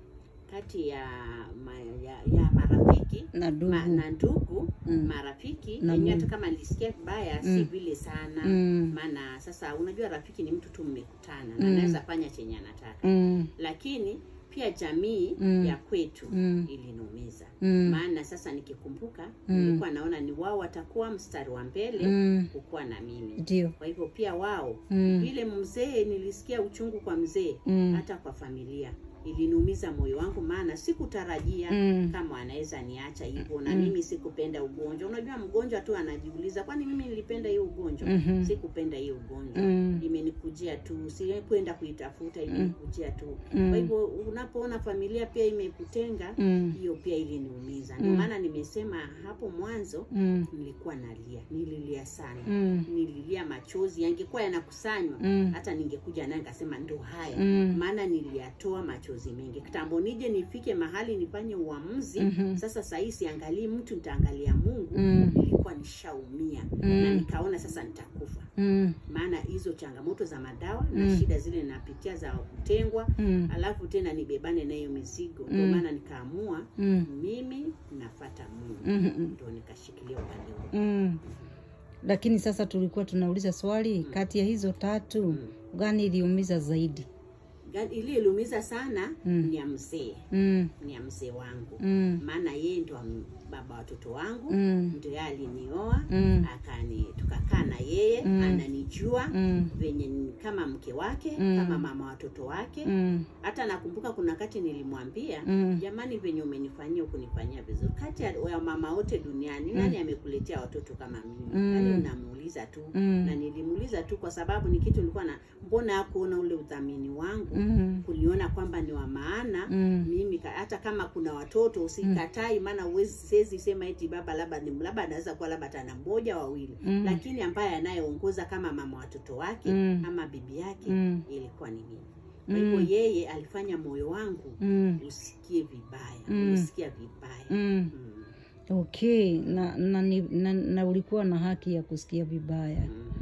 [SPEAKER 2] kati ya, ma, ya, ya marafiki
[SPEAKER 1] na ndugu
[SPEAKER 2] ma, na ndugu
[SPEAKER 1] Mm.
[SPEAKER 2] marafiki
[SPEAKER 1] Na
[SPEAKER 2] yenyewe hata
[SPEAKER 1] Mungu.
[SPEAKER 2] kama nilisikia vibaya si
[SPEAKER 1] Mm.
[SPEAKER 2] vile sana
[SPEAKER 1] Mm.
[SPEAKER 2] maana sasa unajua rafiki ni mtu tu mmekutana na
[SPEAKER 1] Mm.
[SPEAKER 2] anaweza fanya chenye anataka
[SPEAKER 1] mm.
[SPEAKER 2] lakini pia jamii
[SPEAKER 1] Mm.
[SPEAKER 2] ya kwetu
[SPEAKER 1] Mm.
[SPEAKER 2] iliniumiza
[SPEAKER 1] Mm.
[SPEAKER 2] maana sasa nikikumbuka
[SPEAKER 1] Mm.
[SPEAKER 2] nilikuwa naona ni wao watakuwa mstari wa mbele
[SPEAKER 1] Mm.
[SPEAKER 2] kukuwa na mimi
[SPEAKER 1] ndio
[SPEAKER 2] kwa hivyo pia wao
[SPEAKER 1] Mm.
[SPEAKER 2] vile mzee nilisikia uchungu kwa mzee
[SPEAKER 1] Mm.
[SPEAKER 2] hata kwa familia iliniumiza moyo wangu maana sikutarajia
[SPEAKER 1] Mm.
[SPEAKER 2] kama anaweza niacha hivyo na
[SPEAKER 1] Mm.
[SPEAKER 2] mimi sikupenda ugonjwa unajua mgonjwa tu anajiuliza kwani mimi nilipenda hiyo ugonjwa
[SPEAKER 1] Mhm.
[SPEAKER 2] sikupenda hiyo ugonjwa
[SPEAKER 1] Mm.
[SPEAKER 2] imenikujia tu sikwenda kuitafuta imenikujia tu
[SPEAKER 1] Mm.
[SPEAKER 2] kwa hivyo unapoona familia pia imekutenga
[SPEAKER 1] Mm.
[SPEAKER 2] hiyo pia iliniumiza ndio
[SPEAKER 1] Mm.
[SPEAKER 2] maana nimesema hapo mwanzo
[SPEAKER 1] Mm.
[SPEAKER 2] nilikuwa nalia nililia sana
[SPEAKER 1] Mm.
[SPEAKER 2] nililia machozi yangekuwa yanakusanywa
[SPEAKER 1] Mm.
[SPEAKER 2] hata ningekuja naye nikasema ndo haya
[SPEAKER 1] Mm.
[SPEAKER 2] maana niliyatoa machozi mengi kitambo nije nifike mahali nifanye uamuzi
[SPEAKER 1] Mhm.
[SPEAKER 2] sasa sahii siangalii mtu nitaangalia mungu
[SPEAKER 1] Mm.
[SPEAKER 2] nilikuwa nishaumia
[SPEAKER 1] Mm.
[SPEAKER 2] na nikaona sasa nitakufa
[SPEAKER 1] Mm.
[SPEAKER 2] maana hizo changamoto za madawa na
[SPEAKER 1] Mm.
[SPEAKER 2] shida zile napitia za kutengwa
[SPEAKER 1] Mm.
[SPEAKER 2] alafu tena nibebane na hiyo mizigo ndio
[SPEAKER 1] Mm.
[SPEAKER 2] maana nikaamua
[SPEAKER 1] Mm.
[SPEAKER 2] mimi nafata mungu
[SPEAKER 1] Mhm.
[SPEAKER 2] ndo nikashikilia upande huu
[SPEAKER 1] Mm. lakini sasa tulikuwa tunauliza swali kati ya hizo tatu
[SPEAKER 2] Mm.
[SPEAKER 1] gani iliumiza zaidi
[SPEAKER 2] Ga- ili iliumiza sana
[SPEAKER 1] Mm.
[SPEAKER 2] ni ya mzee
[SPEAKER 1] mm.
[SPEAKER 2] ni ya mzee wangu
[SPEAKER 1] Mm.
[SPEAKER 2] maana yeye ndo am- baba watoto wangu
[SPEAKER 1] Mm.
[SPEAKER 2] ndo yeye alinioa
[SPEAKER 1] Mm.
[SPEAKER 2] akani tukakaa na yeye
[SPEAKER 1] Mm.
[SPEAKER 2] ananijua
[SPEAKER 1] Mm.
[SPEAKER 2] venye ni kama mke wake
[SPEAKER 1] Mm.
[SPEAKER 2] kama mama watoto wake
[SPEAKER 1] Mm.
[SPEAKER 2] hata nakumbuka kuna wakati nilimwambia
[SPEAKER 1] Mm.
[SPEAKER 2] jamani venye umenifanyia ukunifanyia vizuri kati ya ya mama wote duniani nani amekuletea watoto kama mimi
[SPEAKER 1] Mm.
[SPEAKER 2] yani unamuuliza tu
[SPEAKER 1] Mm.
[SPEAKER 2] na nilimuuliza tu kwa sababu ni kitu nilikuwa na mbona hakuona ule udhamini wangu
[SPEAKER 1] Mm.
[SPEAKER 2] kuniona kwamba ni wa maana
[SPEAKER 1] Mm.
[SPEAKER 2] mimi ka- hata kama kuna watoto usikatai maana huwezi siwezi sema eti baba labda ni labda anaweza kuwa labda tana mmoja wawili
[SPEAKER 1] Mm.
[SPEAKER 2] lakini ambaye anayeongoza kama mama watoto wake
[SPEAKER 1] Mm.
[SPEAKER 2] ama bibi yake
[SPEAKER 1] Mm.
[SPEAKER 2] ilikuwa ni mimi kwa hivyo yeye alifanya moyo wangu
[SPEAKER 1] Mm.
[SPEAKER 2] usikie vibaya
[SPEAKER 1] Mm.
[SPEAKER 2] usikia vibaya
[SPEAKER 1] Mm.
[SPEAKER 2] Mm.
[SPEAKER 1] okay na na, ni- na na ulikuwa na haki ya kusikia vibaya
[SPEAKER 2] Mm.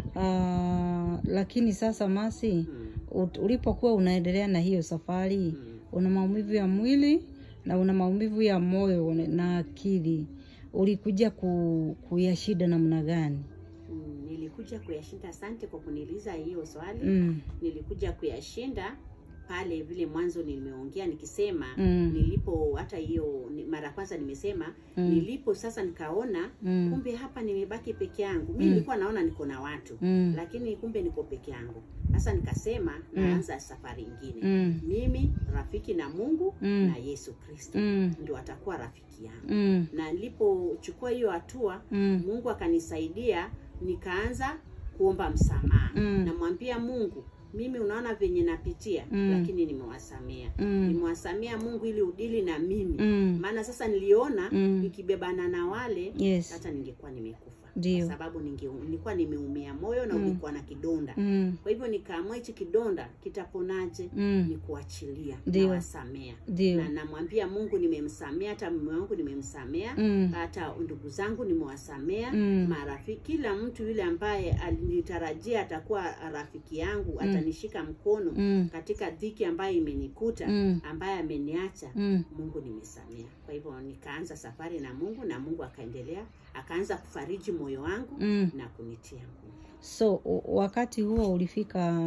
[SPEAKER 1] uh, lakini sasa masi
[SPEAKER 2] Mm.
[SPEAKER 1] ut- ulipokuwa unaendelea na hiyo safari
[SPEAKER 2] Mm.
[SPEAKER 1] una maumivu ya mwili na una maumivu ya moyo na akili, ulikuja ku, kuyashida namna gani?
[SPEAKER 2] Mm, nilikuja kuyashinda. Asante kwa kuniuliza hiyo swali.
[SPEAKER 1] Mm.
[SPEAKER 2] Nilikuja kuyashinda pale vile mwanzo nimeongea nikisema
[SPEAKER 1] Mm.
[SPEAKER 2] nilipo hata hiyo ni- mara kwanza nimesema
[SPEAKER 1] Mm.
[SPEAKER 2] nilipo sasa nikaona
[SPEAKER 1] Mm.
[SPEAKER 2] kumbe hapa nimebaki peke yangu. Mi
[SPEAKER 1] Mm.
[SPEAKER 2] nilikuwa naona niko na watu
[SPEAKER 1] Mm.
[SPEAKER 2] lakini kumbe niko peke yangu. Sasa nikasema naanza safari ingine
[SPEAKER 1] Mm.
[SPEAKER 2] mimi rafiki na Mungu
[SPEAKER 1] Mm.
[SPEAKER 2] na Yesu Kristo
[SPEAKER 1] Mm.
[SPEAKER 2] ndio atakuwa rafiki yangu.
[SPEAKER 1] Mm.
[SPEAKER 2] Na nilipochukua hiyo hatua
[SPEAKER 1] Mm.
[SPEAKER 2] Mungu akanisaidia, nikaanza kuomba msamaha.
[SPEAKER 1] Mm.
[SPEAKER 2] Namwambia Mungu, mimi unaona venye napitia
[SPEAKER 1] Mm.
[SPEAKER 2] lakini nimewasamea
[SPEAKER 1] Mm.
[SPEAKER 2] nimewasamea Mungu ili udili na mimi
[SPEAKER 1] Mm.
[SPEAKER 2] maana sasa niliona
[SPEAKER 1] Mm.
[SPEAKER 2] nikibebana na wale
[SPEAKER 1] Yes.
[SPEAKER 2] hata ningekuwa nimekufa
[SPEAKER 1] Ndio.
[SPEAKER 2] kwa sababu ninge, nilikuwa nimeumia moyo na
[SPEAKER 1] Mm.
[SPEAKER 2] ulikuwa na kidonda
[SPEAKER 1] Mm.
[SPEAKER 2] kwa hivyo nikaamua hichi kidonda kitaponaje
[SPEAKER 1] Mm.
[SPEAKER 2] ni kuachilia
[SPEAKER 1] Ndio.
[SPEAKER 2] nawasamea
[SPEAKER 1] Ndio.
[SPEAKER 2] na namwambia Mungu nimemsamea, hata mume wangu nimemsamea,
[SPEAKER 1] Mm.
[SPEAKER 2] hata ndugu zangu nimewasamea,
[SPEAKER 1] Mm.
[SPEAKER 2] marafiki, kila mtu yule ambaye alinitarajia atakuwa rafiki yangu atanishika mkono
[SPEAKER 1] Mm.
[SPEAKER 2] katika dhiki ambayo imenikuta
[SPEAKER 1] Mm.
[SPEAKER 2] ambaye ameniacha
[SPEAKER 1] Mm.
[SPEAKER 2] Mungu nimesamea. Kwa hivyo nikaanza safari na Mungu na Mungu akaendelea akaanza kufariji moyo wangu
[SPEAKER 1] Mm.
[SPEAKER 2] na kunitia nguvu.
[SPEAKER 1] So u- wakati huo ulifika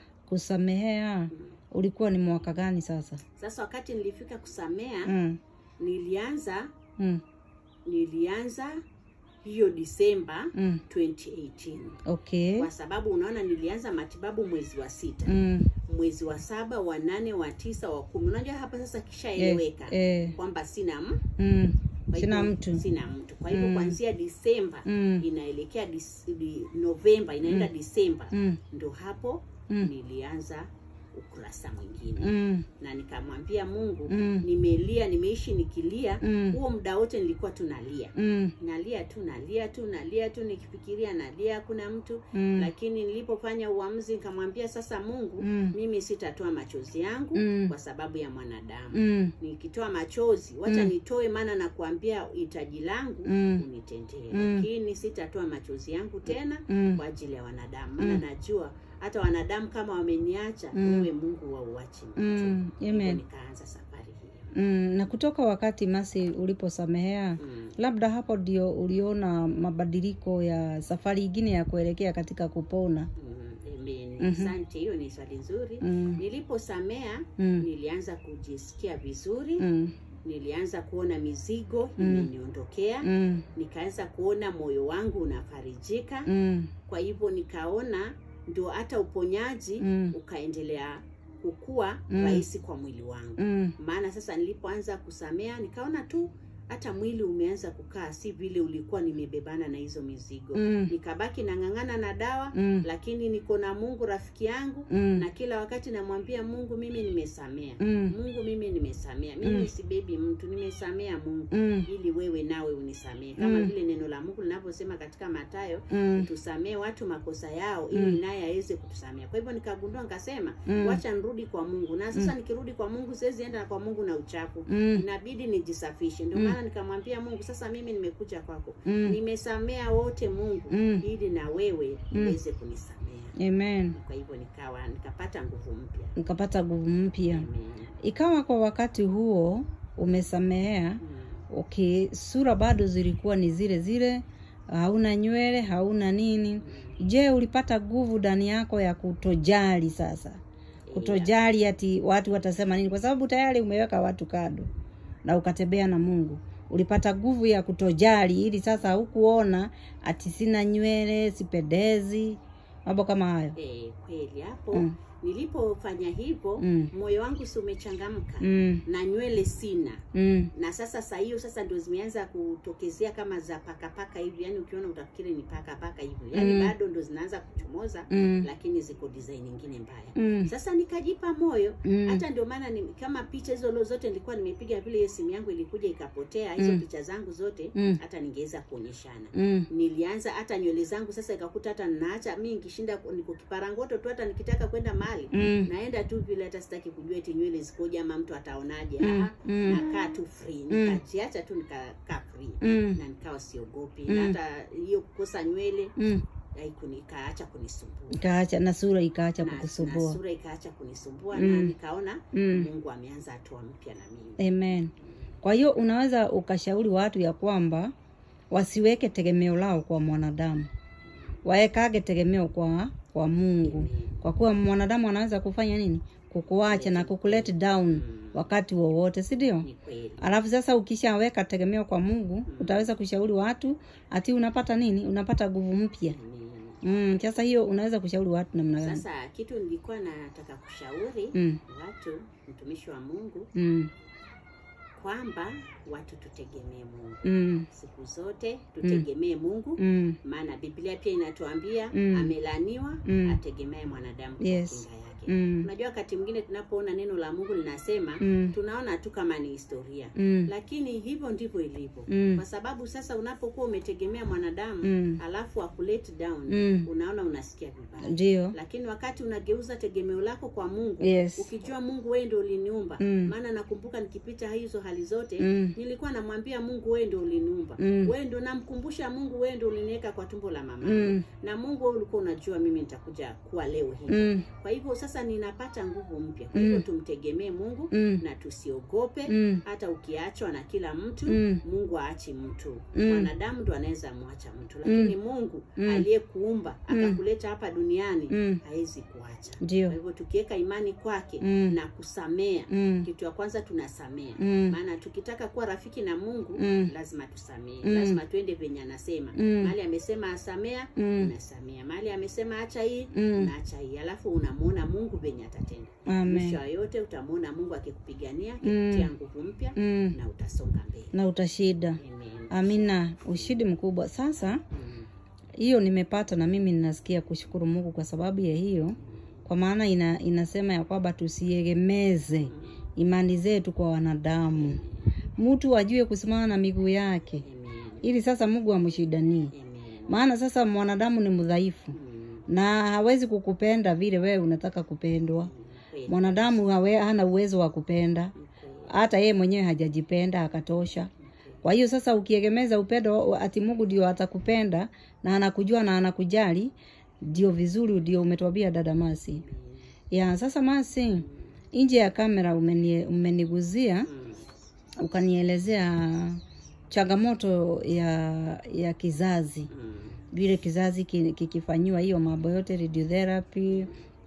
[SPEAKER 1] kusamehea, ulikuwa ni mwaka gani sasa?
[SPEAKER 2] Sasa wakati nilifika kusamea
[SPEAKER 1] Mm.
[SPEAKER 2] nilianza
[SPEAKER 1] Mm.
[SPEAKER 2] nilianza hiyo Disemba
[SPEAKER 1] Mm.
[SPEAKER 2] 2018
[SPEAKER 1] Okay.
[SPEAKER 2] kwa sababu unaona nilianza matibabu mwezi wa sita
[SPEAKER 1] Mm.
[SPEAKER 2] mwezi wa saba wa nane wa tisa wa kumi unajua hapa sasa
[SPEAKER 1] Yes.
[SPEAKER 2] kishaeleweka
[SPEAKER 1] Eh.
[SPEAKER 2] kwamba sina m-
[SPEAKER 1] Mm.
[SPEAKER 2] kwa
[SPEAKER 1] Sina
[SPEAKER 2] hivyo
[SPEAKER 1] mtu.
[SPEAKER 2] sina mtu kwa hivyo
[SPEAKER 1] Mm.
[SPEAKER 2] kuanzia Disemba
[SPEAKER 1] Mm.
[SPEAKER 2] inaelekea dis, di, Novemba inaenda Disemba
[SPEAKER 1] Mm.
[SPEAKER 2] ndo hapo
[SPEAKER 1] Mm.
[SPEAKER 2] nilianza ukurasa mwingine
[SPEAKER 1] Mm.
[SPEAKER 2] na nikamwambia Mungu
[SPEAKER 1] Mm.
[SPEAKER 2] nimelia nimeishi nikilia
[SPEAKER 1] Mm.
[SPEAKER 2] huo muda wote nilikuwa tunalia
[SPEAKER 1] Mm.
[SPEAKER 2] nalia tu nalia tu nalia tu nikifikiria nalia kuna mtu
[SPEAKER 1] Mm.
[SPEAKER 2] lakini nilipofanya uamuzi nikamwambia sasa mungu
[SPEAKER 1] Mm.
[SPEAKER 2] mimi sitatoa machozi yangu
[SPEAKER 1] Mm.
[SPEAKER 2] kwa sababu ya mwanadamu
[SPEAKER 1] Mm.
[SPEAKER 2] nikitoa machozi wacha
[SPEAKER 1] Mm.
[SPEAKER 2] nitoe maana nakuambia hitaji langu
[SPEAKER 1] Mm.
[SPEAKER 2] unitendee
[SPEAKER 1] Mm.
[SPEAKER 2] lakini sitatoa machozi yangu tena
[SPEAKER 1] Mm.
[SPEAKER 2] kwa ajili ya wanadamu maana
[SPEAKER 1] Mm.
[SPEAKER 2] najua hata wanadamu kama wameniacha
[SPEAKER 1] Mm.
[SPEAKER 2] wewe mungu wauachi mtu
[SPEAKER 1] Mm.
[SPEAKER 2] Hivyo
[SPEAKER 1] Amen.
[SPEAKER 2] nikaanza safari hiyo
[SPEAKER 1] Mm. Na kutoka wakati Masi uliposamehea
[SPEAKER 2] mm.
[SPEAKER 1] labda hapo ndio uliona mabadiliko ya safari ingine ya kuelekea katika kupona.
[SPEAKER 2] Mm, amen.
[SPEAKER 1] Mhm.
[SPEAKER 2] Asante, hiyo ni swali nzuri.
[SPEAKER 1] Mm.
[SPEAKER 2] Niliposamea
[SPEAKER 1] Mm.
[SPEAKER 2] nilianza kujisikia vizuri,
[SPEAKER 1] Mm.
[SPEAKER 2] nilianza kuona mizigo
[SPEAKER 1] Mm.
[SPEAKER 2] imeniondokea,
[SPEAKER 1] Mm.
[SPEAKER 2] nikaanza kuona moyo wangu unafarijika.
[SPEAKER 1] Mm.
[SPEAKER 2] Kwa hivyo nikaona ndio hata uponyaji
[SPEAKER 1] Mm.
[SPEAKER 2] ukaendelea kukua
[SPEAKER 1] Mm.
[SPEAKER 2] rahisi kwa mwili wangu.
[SPEAKER 1] Mm.
[SPEAKER 2] Maana sasa nilipoanza kusamea nikaona tu hata mwili umeanza kukaa si vile ulikuwa nimebebana na hizo mizigo.
[SPEAKER 1] Mm.
[SPEAKER 2] Nikabaki nang'ang'ana na dawa
[SPEAKER 1] Mm.
[SPEAKER 2] lakini niko na Mungu rafiki yangu
[SPEAKER 1] Mm.
[SPEAKER 2] na kila wakati namwambia Mungu, mimi nimesamea.
[SPEAKER 1] Mm.
[SPEAKER 2] Mungu, mimi nimesamea. Mimi
[SPEAKER 1] Mm.
[SPEAKER 2] sibebi mtu, nimesamea Mungu
[SPEAKER 1] Mm.
[SPEAKER 2] ili wewe nawe unisamee, kama
[SPEAKER 1] Mm.
[SPEAKER 2] vile neno la Mungu linavyosema katika Mathayo,
[SPEAKER 1] Mm.
[SPEAKER 2] tusamee watu makosa yao ili
[SPEAKER 1] Mm.
[SPEAKER 2] naye aweze kutusamea. Kwa hivyo nikagundua, nikasema
[SPEAKER 1] Mm.
[SPEAKER 2] wacha nirudi kwa Mungu, na sasa nikirudi kwa Mungu siwezi enda kwa Mungu na uchafu
[SPEAKER 1] Mm.
[SPEAKER 2] inabidi nijisafishe. Ndio
[SPEAKER 1] Mm.
[SPEAKER 2] maana nikamwambia Mungu, sasa mimi nimekuja kwako,
[SPEAKER 1] Mm.
[SPEAKER 2] nimesamea wote Mungu,
[SPEAKER 1] Mm.
[SPEAKER 2] ili na wewe
[SPEAKER 1] Mm.
[SPEAKER 2] uweze kunisamea.
[SPEAKER 1] Amen.
[SPEAKER 2] Kwa hivyo nikawa nikapata nguvu mpya.
[SPEAKER 1] Ukapata nguvu mpya.
[SPEAKER 2] Amen.
[SPEAKER 1] Ikawa kwa wakati huo umesamehea,
[SPEAKER 2] Mm.
[SPEAKER 1] okay, sura bado zilikuwa ni zile zile, hauna nywele, hauna nini. Je, ulipata nguvu ndani yako ya kutojali sasa? Kutojali ati watu watasema nini, kwa sababu tayari umeweka watu kando na ukatembea na Mungu. Ulipata nguvu ya kutojali, ili sasa hukuona ati sina nywele, sipendezi, mambo kama hayo.
[SPEAKER 2] Eh, kweli hapo
[SPEAKER 1] Mm.
[SPEAKER 2] nilipofanya hivyo
[SPEAKER 1] Mm.
[SPEAKER 2] moyo wangu si umechangamka
[SPEAKER 1] Mm,
[SPEAKER 2] na nywele sina
[SPEAKER 1] mm,
[SPEAKER 2] na sasa saa hiyo sasa ndio zimeanza kutokezea kama za pakapaka hivi yani ukiona utafikiri ni pakapaka hivi yani
[SPEAKER 1] Mm.
[SPEAKER 2] bado ndo zinaanza kuchomoza
[SPEAKER 1] mm,
[SPEAKER 2] lakini ziko design nyingine mbaya
[SPEAKER 1] mm,
[SPEAKER 2] sasa nikajipa moyo
[SPEAKER 1] mm,
[SPEAKER 2] hata ndio maana ni, kama picha hizo lo zote nilikuwa nimepiga vile hiyo simu yangu ilikuja ikapotea hizo
[SPEAKER 1] Mm.
[SPEAKER 2] picha zangu zote
[SPEAKER 1] Mm.
[SPEAKER 2] hata ningeweza kuonyeshana
[SPEAKER 1] mm,
[SPEAKER 2] nilianza hata nywele zangu sasa ikakuta hata naacha mi nikishinda niko kiparangoto tu hata nikitaka kwenda mahali
[SPEAKER 1] mm,
[SPEAKER 2] naenda tu vile hata sitaki kujua eti nywele zikoje ama mtu ataonaje
[SPEAKER 1] Mm,
[SPEAKER 2] Ah,
[SPEAKER 1] mm.
[SPEAKER 2] nakaa tu free
[SPEAKER 1] Mm.
[SPEAKER 2] nikajiacha tu nikakaa free
[SPEAKER 1] mm,
[SPEAKER 2] na nikawa siogopi
[SPEAKER 1] Mm.
[SPEAKER 2] na hata hiyo kukosa nywele
[SPEAKER 1] mm,
[SPEAKER 2] haikuni- ikaacha kunisumbua
[SPEAKER 1] ikaacha na sura ikaacha
[SPEAKER 2] na, na
[SPEAKER 1] kukusumbua
[SPEAKER 2] sura ikaacha kunisumbua
[SPEAKER 1] Mm.
[SPEAKER 2] na nikaona
[SPEAKER 1] Mm.
[SPEAKER 2] Mungu ameanza hatua mpya na mimi.
[SPEAKER 1] Amen. Kwa hiyo unaweza ukashauri watu ya kwamba wasiweke tegemeo lao kwa mwanadamu, waekage tegemeo kwa kwa Mungu,
[SPEAKER 2] Amen.
[SPEAKER 1] kwa kuwa mwanadamu anaweza kufanya nini? Kukuacha na kukulet down wakati wowote, si ndio?
[SPEAKER 2] Ni kweli.
[SPEAKER 1] Alafu sasa ukishaweka tegemeo kwa Mungu, utaweza kushauri watu ati unapata nini? Unapata nguvu mpya.
[SPEAKER 2] Amen.
[SPEAKER 1] Mm, sasa hiyo unaweza kushauri watu namna gani?
[SPEAKER 2] Sasa kitu nilikuwa nataka kushauri
[SPEAKER 1] Mm,
[SPEAKER 2] watu, mtumishi wa Mungu,
[SPEAKER 1] mm,
[SPEAKER 2] kwamba watu tutegemee Mungu
[SPEAKER 1] mm,
[SPEAKER 2] siku zote, tutegemee Mungu
[SPEAKER 1] mm,
[SPEAKER 2] maana Biblia pia inatuambia
[SPEAKER 1] Mm.
[SPEAKER 2] amelaniwa
[SPEAKER 1] Mm.
[SPEAKER 2] ategemee mwanadamu kwa
[SPEAKER 1] Yes.
[SPEAKER 2] kinga yake.
[SPEAKER 1] mm,
[SPEAKER 2] Unajua, wakati mwingine tunapoona neno la Mungu linasema
[SPEAKER 1] Mm.
[SPEAKER 2] tunaona tu kama ni historia
[SPEAKER 1] mm,
[SPEAKER 2] lakini hivyo ndivyo ilivyo
[SPEAKER 1] Mm.
[SPEAKER 2] kwa sababu sasa unapokuwa umetegemea mwanadamu
[SPEAKER 1] Mm.
[SPEAKER 2] alafu akulet down
[SPEAKER 1] Mm.
[SPEAKER 2] unaona unasikia vibaya
[SPEAKER 1] ndio.
[SPEAKER 2] lakini wakati unageuza tegemeo lako kwa Mungu
[SPEAKER 1] Yes.
[SPEAKER 2] ukijua Mungu wewe ndio uliniumba
[SPEAKER 1] Mm.
[SPEAKER 2] maana nakumbuka nikipita hizo hali zote
[SPEAKER 1] Mm.
[SPEAKER 2] nilikuwa namwambia Mungu wewe ndio uliniumba
[SPEAKER 1] Mm.
[SPEAKER 2] wewe ndio namkumbusha Mungu wewe ndio uliniweka kwa tumbo la mama
[SPEAKER 1] Mm.
[SPEAKER 2] na Mungu wewe ulikuwa unajua mimi nitakuja kuwa leo hii
[SPEAKER 1] Mm,
[SPEAKER 2] kwa hivyo sasa ninapata nguvu mpya kwa hivyo tumtegemee Mungu
[SPEAKER 1] Mm.
[SPEAKER 2] na tusiogope
[SPEAKER 1] Mm.
[SPEAKER 2] hata ukiachwa na kila mtu
[SPEAKER 1] Mm.
[SPEAKER 2] Mungu aachi mtu
[SPEAKER 1] Mm.
[SPEAKER 2] mwanadamu ndo anaweza mwacha mtu lakini Mungu
[SPEAKER 1] Mm.
[SPEAKER 2] aliyekuumba akakuleta hapa duniani
[SPEAKER 1] Mm.
[SPEAKER 2] hawezi kuacha
[SPEAKER 1] ndio.
[SPEAKER 2] kwa hivyo tukiweka imani kwake
[SPEAKER 1] Mm.
[SPEAKER 2] na kusamea
[SPEAKER 1] Mm.
[SPEAKER 2] kitu ya kwanza tunasamea
[SPEAKER 1] Mm.
[SPEAKER 2] maana tukitaka kuwa rafiki na Mungu
[SPEAKER 1] Mm.
[SPEAKER 2] lazima tusamee
[SPEAKER 1] Mm.
[SPEAKER 2] lazima tuende venye anasema
[SPEAKER 1] Mm.
[SPEAKER 2] mahali amesema asamea
[SPEAKER 1] Mm.
[SPEAKER 2] unasamea mahali amesema acha hii
[SPEAKER 1] Mm.
[SPEAKER 2] unaacha hii alafu unamuona Mungu venye atatenda
[SPEAKER 1] Amen.
[SPEAKER 2] mwisho wa yote utamuona Mungu akikupigania akikutia nguvu mpya
[SPEAKER 1] Mm.
[SPEAKER 2] na utasonga mbele
[SPEAKER 1] na utashida.
[SPEAKER 2] Amen.
[SPEAKER 1] Amina, ushindi mkubwa. Sasa
[SPEAKER 2] Mm.
[SPEAKER 1] hiyo nimepata na mimi ninasikia kushukuru Mungu kwa sababu ya hiyo, kwa maana ina, inasema ya kwamba tusiegemeze imani zetu kwa wanadamu, mtu ajue kusimama na miguu yake,
[SPEAKER 2] Amen.
[SPEAKER 1] ili sasa Mungu amshidanie.
[SPEAKER 2] Amen.
[SPEAKER 1] Maana sasa mwanadamu ni mdhaifu
[SPEAKER 2] Mm.
[SPEAKER 1] na hawezi kukupenda vile wewe unataka kupendwa.
[SPEAKER 2] Kweli.
[SPEAKER 1] Mwanadamu hawe, hana uwezo wa kupenda,
[SPEAKER 2] Kweli.
[SPEAKER 1] hata yeye mwenyewe hajajipenda akatosha. Kwa hiyo sasa ukiegemeza upendo ati Mungu ndio atakupenda na anakujua na anakujali, ndio vizuri, ndio umetwambia dada Masi. Ya sasa Masi, nje ya kamera umenie, umeniguzia
[SPEAKER 2] Mm.
[SPEAKER 1] ukanielezea changamoto ya ya kizazi
[SPEAKER 2] Mm.
[SPEAKER 1] vile kizazi ki- kikifanyiwa hiyo mambo yote radiotherapy,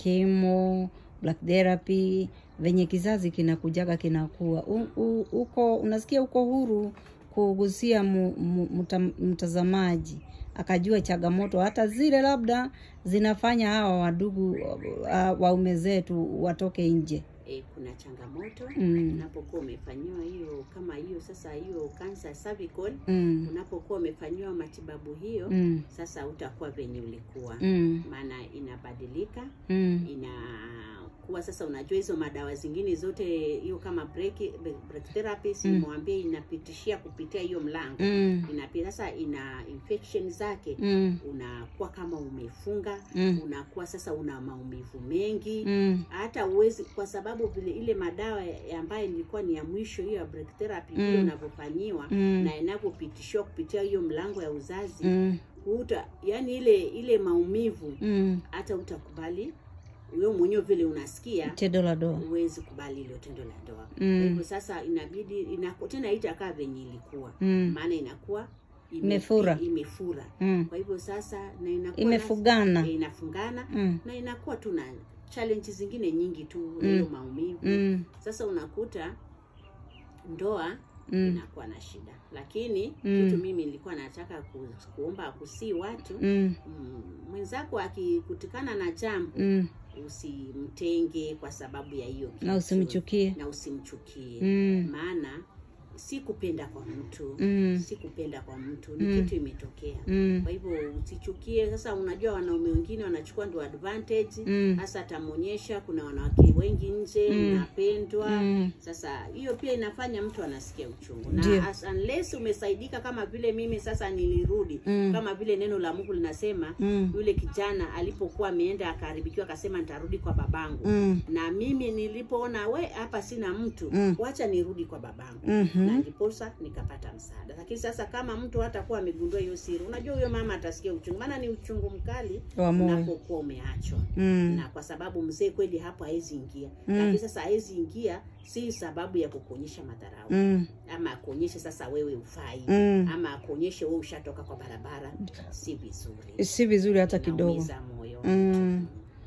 [SPEAKER 1] chemo, black therapy, venye kizazi kinakujaga kinakuwa U, u, uko unasikia uko huru kugusia mu, mu, muta, mtazamaji akajua changamoto hata zile labda zinafanya hawa wadugu uh, waume zetu watoke nje.
[SPEAKER 2] E, kuna changamoto
[SPEAKER 1] Mm.
[SPEAKER 2] unapokuwa umefanyiwa hiyo kama hiyo sasa hiyo cancer cervical
[SPEAKER 1] Mm.
[SPEAKER 2] unapokuwa umefanyiwa matibabu hiyo
[SPEAKER 1] Mm.
[SPEAKER 2] sasa utakuwa venye ulikuwa
[SPEAKER 1] Mm.
[SPEAKER 2] maana inabadilika
[SPEAKER 1] Mm.
[SPEAKER 2] inakuwa sasa unajua hizo madawa zingine zote hiyo kama break, break therapy simwambia inapitishia kupitia hiyo mlango
[SPEAKER 1] Mm.
[SPEAKER 2] inapi sasa ina infection zake
[SPEAKER 1] Mm.
[SPEAKER 2] unakuwa kama umefunga
[SPEAKER 1] Mm.
[SPEAKER 2] unakuwa sasa una maumivu mengi
[SPEAKER 1] Mm.
[SPEAKER 2] hata uwezi kwa sababu vile ile madawa ya- ambayo ilikuwa ni ya mwisho hiyo ya break therapy
[SPEAKER 1] Mm.
[SPEAKER 2] vile unavyofanyiwa
[SPEAKER 1] Mm.
[SPEAKER 2] na inavyopitishiwa kupitia hiyo mlango ya uzazi
[SPEAKER 1] Mm.
[SPEAKER 2] uta yani ile ile maumivu
[SPEAKER 1] Mm.
[SPEAKER 2] hata utakubali wewe mwenyewe vile unasikia
[SPEAKER 1] Tendo la doa.
[SPEAKER 2] huwezi kubali ile tendo la ndoa
[SPEAKER 1] Mm.
[SPEAKER 2] kwa hivyo sasa inabidi inaku, tena itakaa venye ilikuwa
[SPEAKER 1] Mm.
[SPEAKER 2] maana inakuwa ime-
[SPEAKER 1] Imefura.
[SPEAKER 2] imefura
[SPEAKER 1] Mm.
[SPEAKER 2] kwa hivyo sasa na inakuwa
[SPEAKER 1] Imefugana.
[SPEAKER 2] na, inafungana
[SPEAKER 1] Mm.
[SPEAKER 2] na inakuwa tu na challenge zingine nyingi tu na hiyo maumivu
[SPEAKER 1] Mm.
[SPEAKER 2] sasa unakuta ndoa
[SPEAKER 1] Mm.
[SPEAKER 2] inakuwa na shida lakini
[SPEAKER 1] Mm.
[SPEAKER 2] kitu mimi nilikuwa nataka ku, kuomba kusii watu
[SPEAKER 1] Mm.
[SPEAKER 2] mm, mwenzako akikutikana na jambo
[SPEAKER 1] Mm.
[SPEAKER 2] usimtenge kwa sababu ya hiyo
[SPEAKER 1] Na
[SPEAKER 2] kitu.
[SPEAKER 1] usimchukie.
[SPEAKER 2] na usimchukie
[SPEAKER 1] Mm.
[SPEAKER 2] maana si kupenda kwa mtu
[SPEAKER 1] Mm.
[SPEAKER 2] si kupenda kwa mtu ni
[SPEAKER 1] Mm.
[SPEAKER 2] kitu imetokea
[SPEAKER 1] Mm.
[SPEAKER 2] kwa hivyo usichukie sasa unajua wanaume wengine wanachukua ndo advantage
[SPEAKER 1] Mm.
[SPEAKER 2] hasa atamwonyesha kuna wanawake wengi nje
[SPEAKER 1] Mm.
[SPEAKER 2] unapendwa
[SPEAKER 1] Mm.
[SPEAKER 2] sasa hiyo pia inafanya mtu anasikia uchungu
[SPEAKER 1] Ndio.
[SPEAKER 2] na as, unless umesaidika kama vile mimi sasa nilirudi
[SPEAKER 1] Mm.
[SPEAKER 2] kama vile neno la Mungu linasema
[SPEAKER 1] Mm.
[SPEAKER 2] yule kijana alipokuwa ameenda akaharibikiwa akasema nitarudi kwa babangu
[SPEAKER 1] Mm.
[SPEAKER 2] na mimi nilipoona we hapa sina mtu
[SPEAKER 1] Mm.
[SPEAKER 2] wacha nirudi kwa babangu
[SPEAKER 1] Mhm. Mhm.
[SPEAKER 2] na ndiposa nikapata msaada. Lakini sasa kama mtu hatakuwa amegundua hiyo siri, unajua huyo mama atasikia uchungu, maana ni uchungu mkali
[SPEAKER 1] Wa moyo.
[SPEAKER 2] unapokuwa umeachwa
[SPEAKER 1] Mm.
[SPEAKER 2] na kwa sababu mzee kweli hapo hawezi ingia
[SPEAKER 1] Mm.
[SPEAKER 2] lakini sasa hawezi ingia si sababu ya kukuonyesha madharau
[SPEAKER 1] Mm.
[SPEAKER 2] ama akuonyeshe sasa wewe ufai
[SPEAKER 1] Mm.
[SPEAKER 2] ama akuonyeshe wewe ushatoka kwa barabara si vizuri
[SPEAKER 1] Si vizuri hata kidogo.
[SPEAKER 2] Inaumiza moyo
[SPEAKER 1] Mm.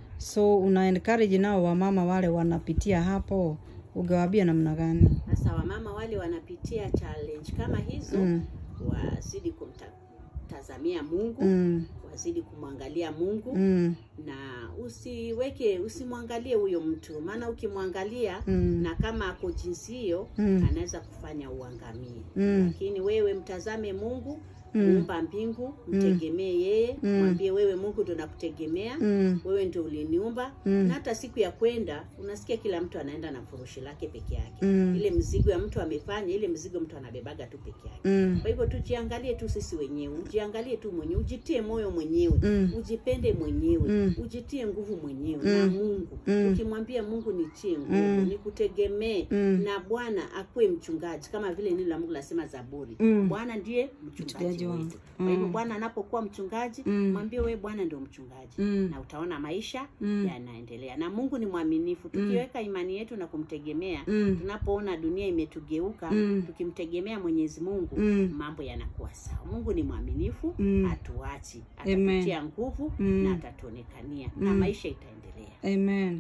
[SPEAKER 1] So una encourage nao wamama wale wanapitia hapo, ungewaambia namna gani?
[SPEAKER 2] sasa wamama wale wanapitia challenge kama hizo
[SPEAKER 1] Mm.
[SPEAKER 2] wazidi kumtazamia mungu
[SPEAKER 1] Mm.
[SPEAKER 2] wazidi kumwangalia mungu
[SPEAKER 1] Mm.
[SPEAKER 2] na usiweke usimwangalie huyo mtu maana ukimwangalia
[SPEAKER 1] Mm.
[SPEAKER 2] na kama ako jinsi hiyo
[SPEAKER 1] Mm.
[SPEAKER 2] anaweza kufanya uangamie
[SPEAKER 1] Mm.
[SPEAKER 2] lakini wewe mtazame mungu
[SPEAKER 1] Mm.
[SPEAKER 2] muumba mbingu mtegemee yeye
[SPEAKER 1] Mm.
[SPEAKER 2] mwambie wewe mungu ndo nakutegemea
[SPEAKER 1] Mm.
[SPEAKER 2] wewe ndio uliniumba
[SPEAKER 1] Mm.
[SPEAKER 2] na hata siku ya kwenda unasikia kila mtu anaenda na furushi lake peke yake
[SPEAKER 1] Mm.
[SPEAKER 2] ile mzigo ya mtu amefanya ile mzigo mtu anabebaga tu peke yake
[SPEAKER 1] Mm.
[SPEAKER 2] kwa hivyo tujiangalie tu sisi wenyewe ujiangalie tu mwenyewe ujitie moyo mwenyewe
[SPEAKER 1] Mm.
[SPEAKER 2] ujipende mwenyewe
[SPEAKER 1] Mm.
[SPEAKER 2] ujitie nguvu mwenyewe
[SPEAKER 1] Mm.
[SPEAKER 2] na mungu
[SPEAKER 1] Mm.
[SPEAKER 2] ukimwambia mungu nitie nguvu
[SPEAKER 1] Mm.
[SPEAKER 2] nikutegemee
[SPEAKER 1] Mm.
[SPEAKER 2] na bwana akuwe mchungaji kama vile neno la mungu lasema zaburi
[SPEAKER 1] Mm.
[SPEAKER 2] bwana ndiye
[SPEAKER 1] Mchungaji
[SPEAKER 2] mchungaji
[SPEAKER 1] wangu.
[SPEAKER 2] wetu kwa hivyo
[SPEAKER 1] Mm.
[SPEAKER 2] bwana anapokuwa mchungaji
[SPEAKER 1] Mm.
[SPEAKER 2] mwambie wewe bwana ndio mchungaji
[SPEAKER 1] Mm.
[SPEAKER 2] na utaona maisha
[SPEAKER 1] Mm.
[SPEAKER 2] yanaendelea na mungu ni mwaminifu tukiweka imani yetu na kumtegemea
[SPEAKER 1] Mm.
[SPEAKER 2] tunapoona dunia imetugeuka
[SPEAKER 1] Mm.
[SPEAKER 2] tukimtegemea mwenyezi mungu
[SPEAKER 1] Mm.
[SPEAKER 2] mambo yanakuwa sawa mungu ni mwaminifu
[SPEAKER 1] Mm.
[SPEAKER 2] hatuachi
[SPEAKER 1] Amen.
[SPEAKER 2] atatutia nguvu
[SPEAKER 1] Mm.
[SPEAKER 2] na atatuonekania na
[SPEAKER 1] Mm.
[SPEAKER 2] maisha itaendelea
[SPEAKER 1] Amen.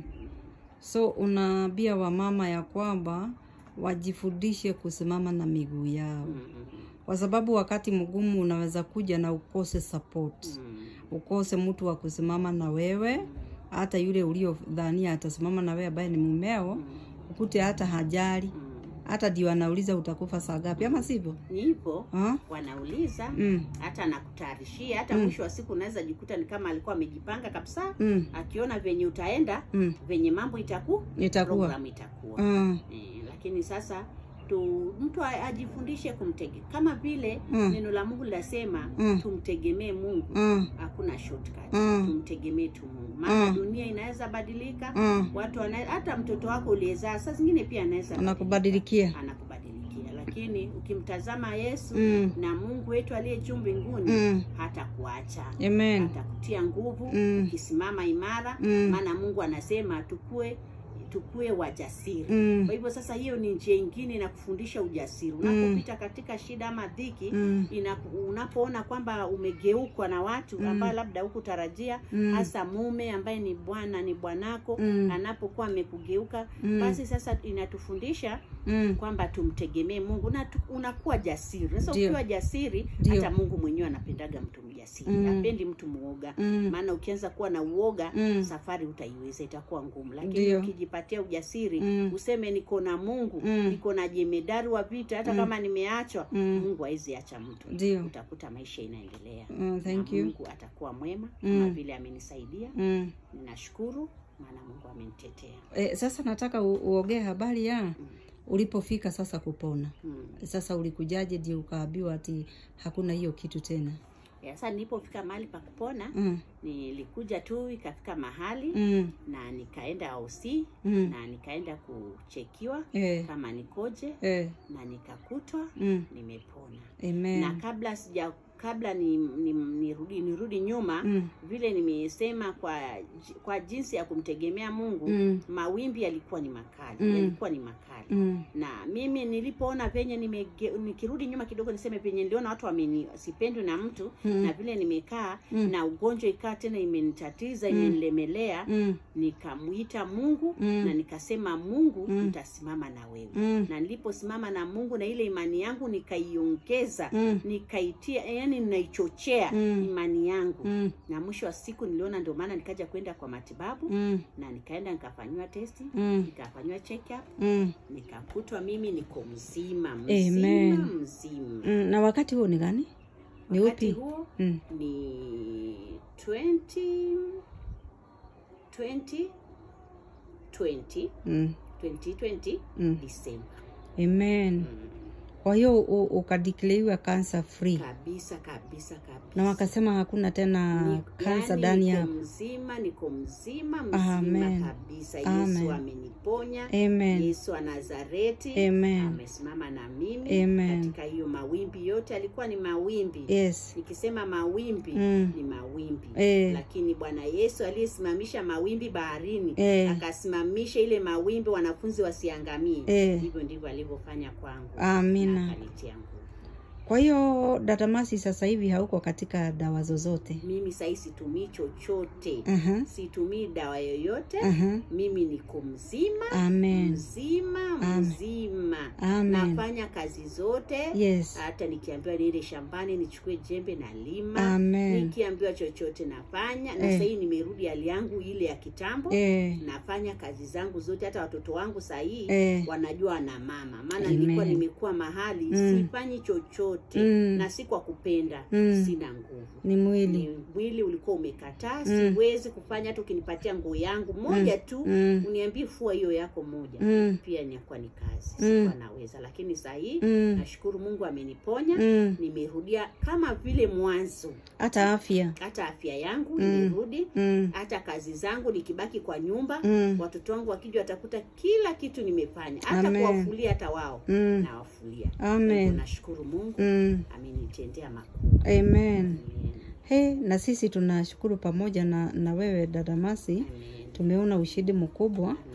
[SPEAKER 1] So unaambia wamama ya kwamba wajifundishe kusimama na miguu yao,
[SPEAKER 2] mm.
[SPEAKER 1] kwa sababu wakati mgumu unaweza kuja na ukose support,
[SPEAKER 2] Mm.
[SPEAKER 1] ukose mtu wa kusimama na wewe, hata yule uliodhania atasimama na wewe ambaye ni mumeo, ukute hata hajali,
[SPEAKER 2] Mm.
[SPEAKER 1] hata ndio anauliza utakufa saa ngapi, ama sivyo?
[SPEAKER 2] ni hivyo
[SPEAKER 1] Ha?
[SPEAKER 2] wanauliza
[SPEAKER 1] Mm.
[SPEAKER 2] hata nakutayarishia hata
[SPEAKER 1] Mm.
[SPEAKER 2] mwisho wa siku unaweza jikuta ni kama alikuwa amejipanga kabisa
[SPEAKER 1] Mm.
[SPEAKER 2] akiona venye utaenda
[SPEAKER 1] Mm.
[SPEAKER 2] venye mambo itaku
[SPEAKER 1] Itakuwa.
[SPEAKER 2] program itakuwa
[SPEAKER 1] Mm.
[SPEAKER 2] eh, lakini sasa tu mtu a- ajifundishe kumtege kama vile
[SPEAKER 1] Mm.
[SPEAKER 2] neno la mungu linasema
[SPEAKER 1] Mm.
[SPEAKER 2] tumtegemee mungu
[SPEAKER 1] Mm.
[SPEAKER 2] hakuna shortcut
[SPEAKER 1] Mm.
[SPEAKER 2] tumtegemee tu mungu maana
[SPEAKER 1] Mm.
[SPEAKER 2] dunia inaweza badilika
[SPEAKER 1] Mm.
[SPEAKER 2] watu wana, hata mtoto wako uliyezaa saa zingine pia anaweza
[SPEAKER 1] Anakubadilikia.
[SPEAKER 2] badilika, anakubadilikia lakini ukimtazama yesu
[SPEAKER 1] Mm.
[SPEAKER 2] na mungu wetu aliye juu mbinguni
[SPEAKER 1] Mm.
[SPEAKER 2] hata kuacha
[SPEAKER 1] Amen.
[SPEAKER 2] atakutia nguvu
[SPEAKER 1] Mm.
[SPEAKER 2] ukisimama imara
[SPEAKER 1] Mm.
[SPEAKER 2] maana mungu anasema tukue tukue wajasiri
[SPEAKER 1] Mm.
[SPEAKER 2] kwa hivyo sasa hiyo ni njia ingine inakufundisha ujasiri unapopita katika shida ama dhiki
[SPEAKER 1] Mm.
[SPEAKER 2] ina, unapoona kwamba umegeukwa na watu
[SPEAKER 1] Mm.
[SPEAKER 2] ambao labda hukutarajia
[SPEAKER 1] Mm.
[SPEAKER 2] hasa mume ambaye ni bwana ni bwanako
[SPEAKER 1] Mm.
[SPEAKER 2] anapokuwa amekugeuka
[SPEAKER 1] Mm.
[SPEAKER 2] basi sasa inatufundisha
[SPEAKER 1] Mm.
[SPEAKER 2] kwamba tumtegemee mungu na tu- unakuwa jasiri sasa
[SPEAKER 1] Ndio.
[SPEAKER 2] ukiwa jasiri
[SPEAKER 1] Ndio.
[SPEAKER 2] hata mungu mwenyewe anapendaga mtu mjasiri
[SPEAKER 1] Mm.
[SPEAKER 2] apendi mtu muoga
[SPEAKER 1] Mm.
[SPEAKER 2] maana ukianza kuwa na uoga
[SPEAKER 1] Mm.
[SPEAKER 2] safari utaiweza itakuwa ngumu lakini
[SPEAKER 1] Ndio.
[SPEAKER 2] ukijipatia ujasiri
[SPEAKER 1] Mm.
[SPEAKER 2] useme niko na mungu
[SPEAKER 1] Mm.
[SPEAKER 2] niko na jemedari wa vita hata kama nimeachwa
[SPEAKER 1] Mm.
[SPEAKER 2] mungu hawezi acha mtu
[SPEAKER 1] Ndio.
[SPEAKER 2] utakuta maisha inaendelea
[SPEAKER 1] Mm, thank
[SPEAKER 2] na
[SPEAKER 1] you.
[SPEAKER 2] mungu atakuwa mwema kama
[SPEAKER 1] Mm.
[SPEAKER 2] vile amenisaidia
[SPEAKER 1] Mm.
[SPEAKER 2] ninashukuru maana mungu amenitetea
[SPEAKER 1] E, sasa nataka u- uongee habari ya ulipofika sasa kupona.
[SPEAKER 2] mm.
[SPEAKER 1] Sasa ulikujaje ndio ukaambiwa ati hakuna hiyo kitu tena?
[SPEAKER 2] Ya, sasa nilipofika mahali pa kupona
[SPEAKER 1] Mm.
[SPEAKER 2] nilikuja tu ikafika mahali
[SPEAKER 1] Mm.
[SPEAKER 2] na nikaenda OC
[SPEAKER 1] Mm.
[SPEAKER 2] na nikaenda kuchekiwa
[SPEAKER 1] Eh.
[SPEAKER 2] kama nikoje
[SPEAKER 1] Eh.
[SPEAKER 2] na nikakutwa
[SPEAKER 1] Mm.
[SPEAKER 2] nimepona
[SPEAKER 1] Amen.
[SPEAKER 2] na kabla sija kabla ni, ni, nirudi nirudi nyuma
[SPEAKER 1] Mm.
[SPEAKER 2] vile nimesema kwa ji- kwa jinsi ya kumtegemea Mungu
[SPEAKER 1] Mm.
[SPEAKER 2] mawimbi yalikuwa ni makali
[SPEAKER 1] Mm.
[SPEAKER 2] yalikuwa ni makali
[SPEAKER 1] Mm.
[SPEAKER 2] na mimi nilipoona venye nimege, nikirudi nyuma kidogo niseme penye niliona watu wameni sipendwi na mtu
[SPEAKER 1] Mm.
[SPEAKER 2] na vile nimekaa
[SPEAKER 1] Mm.
[SPEAKER 2] na ugonjwa ikaa tena imenitatiza imenilemelea
[SPEAKER 1] Mm.
[SPEAKER 2] nikamwita Mungu
[SPEAKER 1] Mm.
[SPEAKER 2] na nikasema Mungu
[SPEAKER 1] Mm.
[SPEAKER 2] nitasimama na wewe
[SPEAKER 1] Mm.
[SPEAKER 2] na niliposimama na Mungu na ile imani yangu nikaiongeza
[SPEAKER 1] Mm.
[SPEAKER 2] nikaitia yani ninaichochea
[SPEAKER 1] Mm.
[SPEAKER 2] imani yangu
[SPEAKER 1] Mm.
[SPEAKER 2] na mwisho wa siku niliona ndio maana nikaja kwenda kwa matibabu
[SPEAKER 1] Mm.
[SPEAKER 2] na nikaenda nikafanyiwa testi
[SPEAKER 1] Mm.
[SPEAKER 2] nikafanyiwa check up
[SPEAKER 1] Mm.
[SPEAKER 2] nikakutwa mimi niko mzima
[SPEAKER 1] Amen.
[SPEAKER 2] mzima mzima
[SPEAKER 1] Mm. Na wakati huo ni gani? Ni
[SPEAKER 2] wakati
[SPEAKER 1] upi?
[SPEAKER 2] huo
[SPEAKER 1] Mm.
[SPEAKER 2] ni 20 20 20
[SPEAKER 1] Mm.
[SPEAKER 2] 2020
[SPEAKER 1] Mm.
[SPEAKER 2] Disemba
[SPEAKER 1] Amen.
[SPEAKER 2] mm.
[SPEAKER 1] Kwa hiyo u- ukadeclaiwa cancer free
[SPEAKER 2] kabisa kabisa kabisa
[SPEAKER 1] na wakasema hakuna tena
[SPEAKER 2] Ni-
[SPEAKER 1] kansa
[SPEAKER 2] yaani
[SPEAKER 1] ndani
[SPEAKER 2] niko
[SPEAKER 1] yako.
[SPEAKER 2] mzima niko mzima mzima
[SPEAKER 1] Amen.
[SPEAKER 2] kabisa
[SPEAKER 1] Amen.
[SPEAKER 2] yesu ameni ameniponya
[SPEAKER 1] Amen.
[SPEAKER 2] Yesu wa Nazareti
[SPEAKER 1] Amen.
[SPEAKER 2] amesimama na mimi
[SPEAKER 1] Amen.
[SPEAKER 2] katika hiyo mawimbi yote, alikuwa ni mawimbi
[SPEAKER 1] Yes.
[SPEAKER 2] nikisema mawimbi
[SPEAKER 1] Mm.
[SPEAKER 2] ni mawimbi
[SPEAKER 1] Eh.
[SPEAKER 2] lakini Bwana Yesu aliyesimamisha mawimbi baharini
[SPEAKER 1] Eh.
[SPEAKER 2] akasimamisha ile mawimbi wanafunzi wasiangamie,
[SPEAKER 1] Eh.
[SPEAKER 2] hivyo ndivyo alivyofanya kwangu
[SPEAKER 1] Amina.
[SPEAKER 2] na akanitia nguvu.
[SPEAKER 1] Kwa hiyo dada Masi, sasa hivi hauko katika dawa zozote?
[SPEAKER 2] Mimi sahii situmii chochote,
[SPEAKER 1] Aha.
[SPEAKER 2] situmii dawa yoyote.
[SPEAKER 1] Aha.
[SPEAKER 2] Mimi niko mzima
[SPEAKER 1] Amen.
[SPEAKER 2] mzima
[SPEAKER 1] Amen.
[SPEAKER 2] mzima,
[SPEAKER 1] Amen.
[SPEAKER 2] nafanya kazi zote
[SPEAKER 1] Yes.
[SPEAKER 2] hata nikiambiwa niende shambani nichukue jembe na lima
[SPEAKER 1] Amen.
[SPEAKER 2] nikiambiwa chochote nafanya na
[SPEAKER 1] Eh.
[SPEAKER 2] sahii nimerudi hali yangu ile ya kitambo
[SPEAKER 1] Eh.
[SPEAKER 2] nafanya kazi zangu zote hata watoto wangu sahii
[SPEAKER 1] Eh.
[SPEAKER 2] wanajua na mama maana
[SPEAKER 1] Amen.
[SPEAKER 2] nilikuwa nimekuwa mahali
[SPEAKER 1] Mm.
[SPEAKER 2] sifanyi chochote
[SPEAKER 1] Mm.
[SPEAKER 2] na si kwa kupenda
[SPEAKER 1] Mm.
[SPEAKER 2] sina nguvu
[SPEAKER 1] Ni mwili.
[SPEAKER 2] ni mwili ulikuwa umekataa
[SPEAKER 1] Mm.
[SPEAKER 2] siwezi kufanya hata ukinipatia nguo yangu moja tu
[SPEAKER 1] Mm.
[SPEAKER 2] uniambie fua hiyo yako moja
[SPEAKER 1] Mm.
[SPEAKER 2] pia inakuwa ni kazi
[SPEAKER 1] Mm.
[SPEAKER 2] sikuwa naweza lakini sahii
[SPEAKER 1] Mm.
[SPEAKER 2] nashukuru mungu ameniponya
[SPEAKER 1] Mm.
[SPEAKER 2] nimerudia kama vile mwanzo
[SPEAKER 1] Hata afya.
[SPEAKER 2] hata afya yangu
[SPEAKER 1] Mm.
[SPEAKER 2] imerudi
[SPEAKER 1] Mm.
[SPEAKER 2] hata kazi zangu nikibaki kwa nyumba
[SPEAKER 1] Mm.
[SPEAKER 2] watoto wangu wakija watakuta kila kitu nimefanya hata
[SPEAKER 1] Amen.
[SPEAKER 2] kuwafulia hata wao
[SPEAKER 1] Mm.
[SPEAKER 2] nawafulia
[SPEAKER 1] Amen.
[SPEAKER 2] Kwa hivyo nashukuru mungu
[SPEAKER 1] Mm.
[SPEAKER 2] amenitendea makuu
[SPEAKER 1] Amen.
[SPEAKER 2] Amen.
[SPEAKER 1] He, na sisi tunashukuru pamoja na, na wewe dada Masi,
[SPEAKER 2] Amen.
[SPEAKER 1] tumeona ushindi mkubwa
[SPEAKER 2] Amen.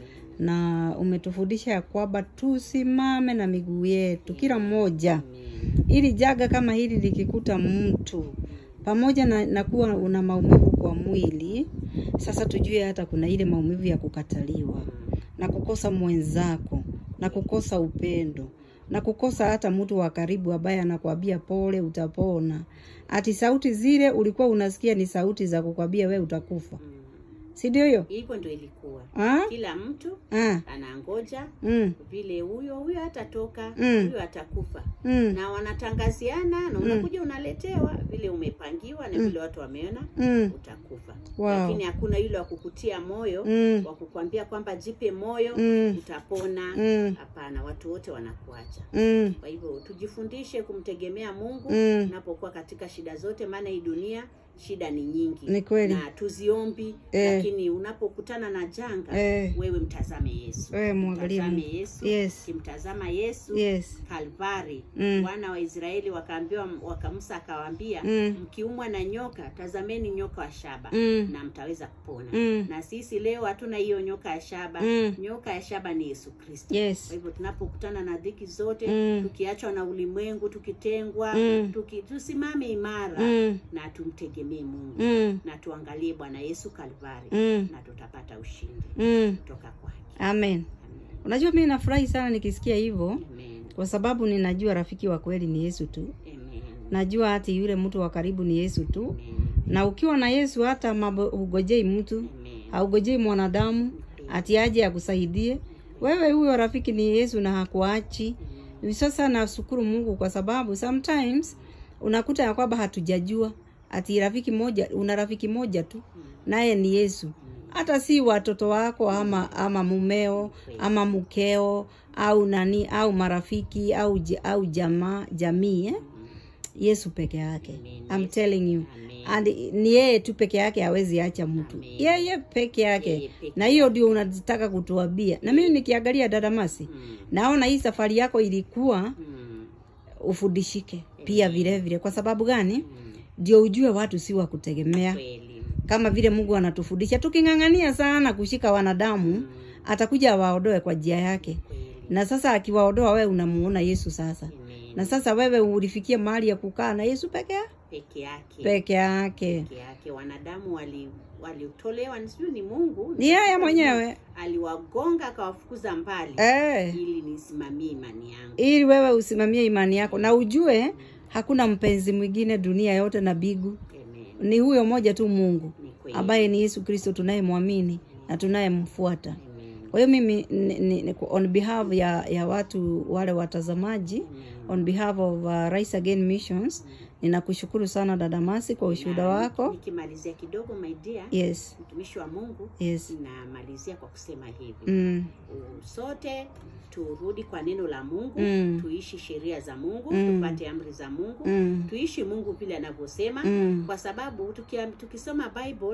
[SPEAKER 1] na umetufundisha ya kwamba tusimame na miguu yetu kila mmoja,
[SPEAKER 2] Amen.
[SPEAKER 1] ili jaga kama hili likikuta mtu pamoja na, na kuwa una maumivu kwa mwili, sasa tujue hata kuna ile maumivu ya kukataliwa na kukosa mwenzako na kukosa upendo na kukosa hata mtu wa karibu ambaye anakwambia pole, utapona. Ati sauti zile ulikuwa unasikia ni sauti za kukwambia we utakufa,
[SPEAKER 2] Mm.
[SPEAKER 1] si ndio hiyo?
[SPEAKER 2] hivyo ndo ilikuwa
[SPEAKER 1] Ah?
[SPEAKER 2] kila mtu
[SPEAKER 1] Ah.
[SPEAKER 2] anangoja
[SPEAKER 1] Mm.
[SPEAKER 2] vile huyo huyo atatoka
[SPEAKER 1] Mm.
[SPEAKER 2] huyo atakufa
[SPEAKER 1] Mm.
[SPEAKER 2] na wanatangaziana na unakuja unaletewa vile umepangiwa na vile watu wameona
[SPEAKER 1] Mm.
[SPEAKER 2] utakufa
[SPEAKER 1] Wow.
[SPEAKER 2] lakini hakuna yule wa kukutia moyo
[SPEAKER 1] Mm.
[SPEAKER 2] wa kukwambia kwamba jipe moyo
[SPEAKER 1] Mm.
[SPEAKER 2] utapona
[SPEAKER 1] Mm.
[SPEAKER 2] hapana watu wote wanakuacha
[SPEAKER 1] Mm.
[SPEAKER 2] kwa hivyo tujifundishe kumtegemea mungu
[SPEAKER 1] Mm.
[SPEAKER 2] unapokuwa katika shida zote maana hii dunia shida ni nyingi
[SPEAKER 1] Ni kweli.
[SPEAKER 2] na tuziombi
[SPEAKER 1] Eh.
[SPEAKER 2] lakini unapokutana na janga
[SPEAKER 1] Eh.
[SPEAKER 2] wewe mtazame yesu
[SPEAKER 1] Wewe mwangalie
[SPEAKER 2] mtazame
[SPEAKER 1] Mungu.
[SPEAKER 2] yesu
[SPEAKER 1] Yes.
[SPEAKER 2] kimtazama yesu
[SPEAKER 1] Yes.
[SPEAKER 2] kalvari
[SPEAKER 1] Mm.
[SPEAKER 2] wana wa israeli wakaambiwa wakamusa akawaambia
[SPEAKER 1] Mm.
[SPEAKER 2] mkiumwa na nyoka tazameni nyoka wa shaba
[SPEAKER 1] Mm.
[SPEAKER 2] na mtaweza kupona
[SPEAKER 1] Mm.
[SPEAKER 2] na sisi leo hatuna hiyo nyoka ya shaba
[SPEAKER 1] Mm.
[SPEAKER 2] nyoka ya shaba ni yesu kristo
[SPEAKER 1] Yes.
[SPEAKER 2] kwa hivyo tunapokutana na dhiki zote
[SPEAKER 1] Mm.
[SPEAKER 2] tukiachwa na ulimwengu tukitengwa
[SPEAKER 1] Mm.
[SPEAKER 2] tuki, tusimame imara
[SPEAKER 1] Mm.
[SPEAKER 2] na tumtegemee mungu
[SPEAKER 1] Mm.
[SPEAKER 2] na tuangalie bwana yesu kalvari
[SPEAKER 1] Mm.
[SPEAKER 2] na tutapata ushindi
[SPEAKER 1] Mm.
[SPEAKER 2] kutoka kwake
[SPEAKER 1] Amen.
[SPEAKER 2] Amen.
[SPEAKER 1] Unajua mimi nafurahi sana nikisikia hivyo
[SPEAKER 2] Amen.
[SPEAKER 1] kwa sababu ninajua rafiki wa kweli ni Yesu tu.
[SPEAKER 2] Amen.
[SPEAKER 1] Najua hati yule mtu wa karibu ni Yesu tu.
[SPEAKER 2] Amen.
[SPEAKER 1] Na ukiwa na Yesu hata mambo hugojei mtu,
[SPEAKER 2] Amen.
[SPEAKER 1] haugojei mwanadamu ati aje akusaidie. Wewe huyo rafiki ni Yesu na hakuachi. Sasa nashukuru Mungu kwa sababu sometimes unakuta ya kwamba hatujajua ati rafiki moja, una rafiki moja tu naye ni Yesu. Hata si watoto wako ama ama mumeo ama mkeo au nani au marafiki au j- au jamaa jamii eh? Yesu peke yake.
[SPEAKER 2] Amen.
[SPEAKER 1] I'm telling you.
[SPEAKER 2] Amen.
[SPEAKER 1] And ni yeye tu peke yake hawezi acha mtu.
[SPEAKER 2] Amen.
[SPEAKER 1] Yeye peke yake.
[SPEAKER 2] Yeye peke
[SPEAKER 1] Na hiyo ndio unataka kutuambia. Na mimi nikiangalia dada Masi,
[SPEAKER 2] Mm.
[SPEAKER 1] naona hii safari yako ilikuwa
[SPEAKER 2] Mm.
[SPEAKER 1] ufundishike pia vile vile. Kwa sababu gani?
[SPEAKER 2] Mm.
[SPEAKER 1] Ndio ujue watu si wa kutegemea.
[SPEAKER 2] Kweli.
[SPEAKER 1] Kama vile Mungu anatufundisha, tuking'ang'ania sana kushika wanadamu,
[SPEAKER 2] Mm.
[SPEAKER 1] atakuja awaondoe kwa njia yake.
[SPEAKER 2] Kweli.
[SPEAKER 1] Na sasa akiwaondoa, wewe unamuona Yesu sasa.
[SPEAKER 2] Amen.
[SPEAKER 1] Na sasa wewe ulifikia mahali ya kukaa na Yesu peke yake
[SPEAKER 2] peke yake
[SPEAKER 1] peke yake.
[SPEAKER 2] peke yake wanadamu wali walitolewa sijui ni mungu
[SPEAKER 1] Ni yeye mwenyewe
[SPEAKER 2] aliwagonga akawafukuza mbali
[SPEAKER 1] eh,
[SPEAKER 2] ili nisimamie imani yangu
[SPEAKER 1] ili wewe usimamie imani yako na ujue hakuna mpenzi mwingine dunia yote na bigu,
[SPEAKER 2] Amen.
[SPEAKER 1] ni huyo moja tu Mungu
[SPEAKER 2] ni kweli
[SPEAKER 1] ambaye ni Yesu Kristo tunayemwamini na tunayemfuata.
[SPEAKER 2] Amen.
[SPEAKER 1] Kwa hiyo mimi ni, ni, ni, on behalf ya, ya watu wale watazamaji
[SPEAKER 2] Amen.
[SPEAKER 1] on behalf of uh, Rise Again Missions ninakushukuru sana dada Masi kwa ushuhuda
[SPEAKER 2] Na
[SPEAKER 1] wako.
[SPEAKER 2] nikimalizia kidogo my dear
[SPEAKER 1] Yes,
[SPEAKER 2] mtumishi wa mungu
[SPEAKER 1] yes.
[SPEAKER 2] namalizia kwa kusema hivi
[SPEAKER 1] Mm,
[SPEAKER 2] U- sote turudi kwa neno la mungu
[SPEAKER 1] Mm.
[SPEAKER 2] tuishi sheria za mungu
[SPEAKER 1] Mm.
[SPEAKER 2] tupate amri za mungu
[SPEAKER 1] mm,
[SPEAKER 2] tuishi mungu vile anavyosema
[SPEAKER 1] mm,
[SPEAKER 2] kwa sababu tukia, tukisoma bible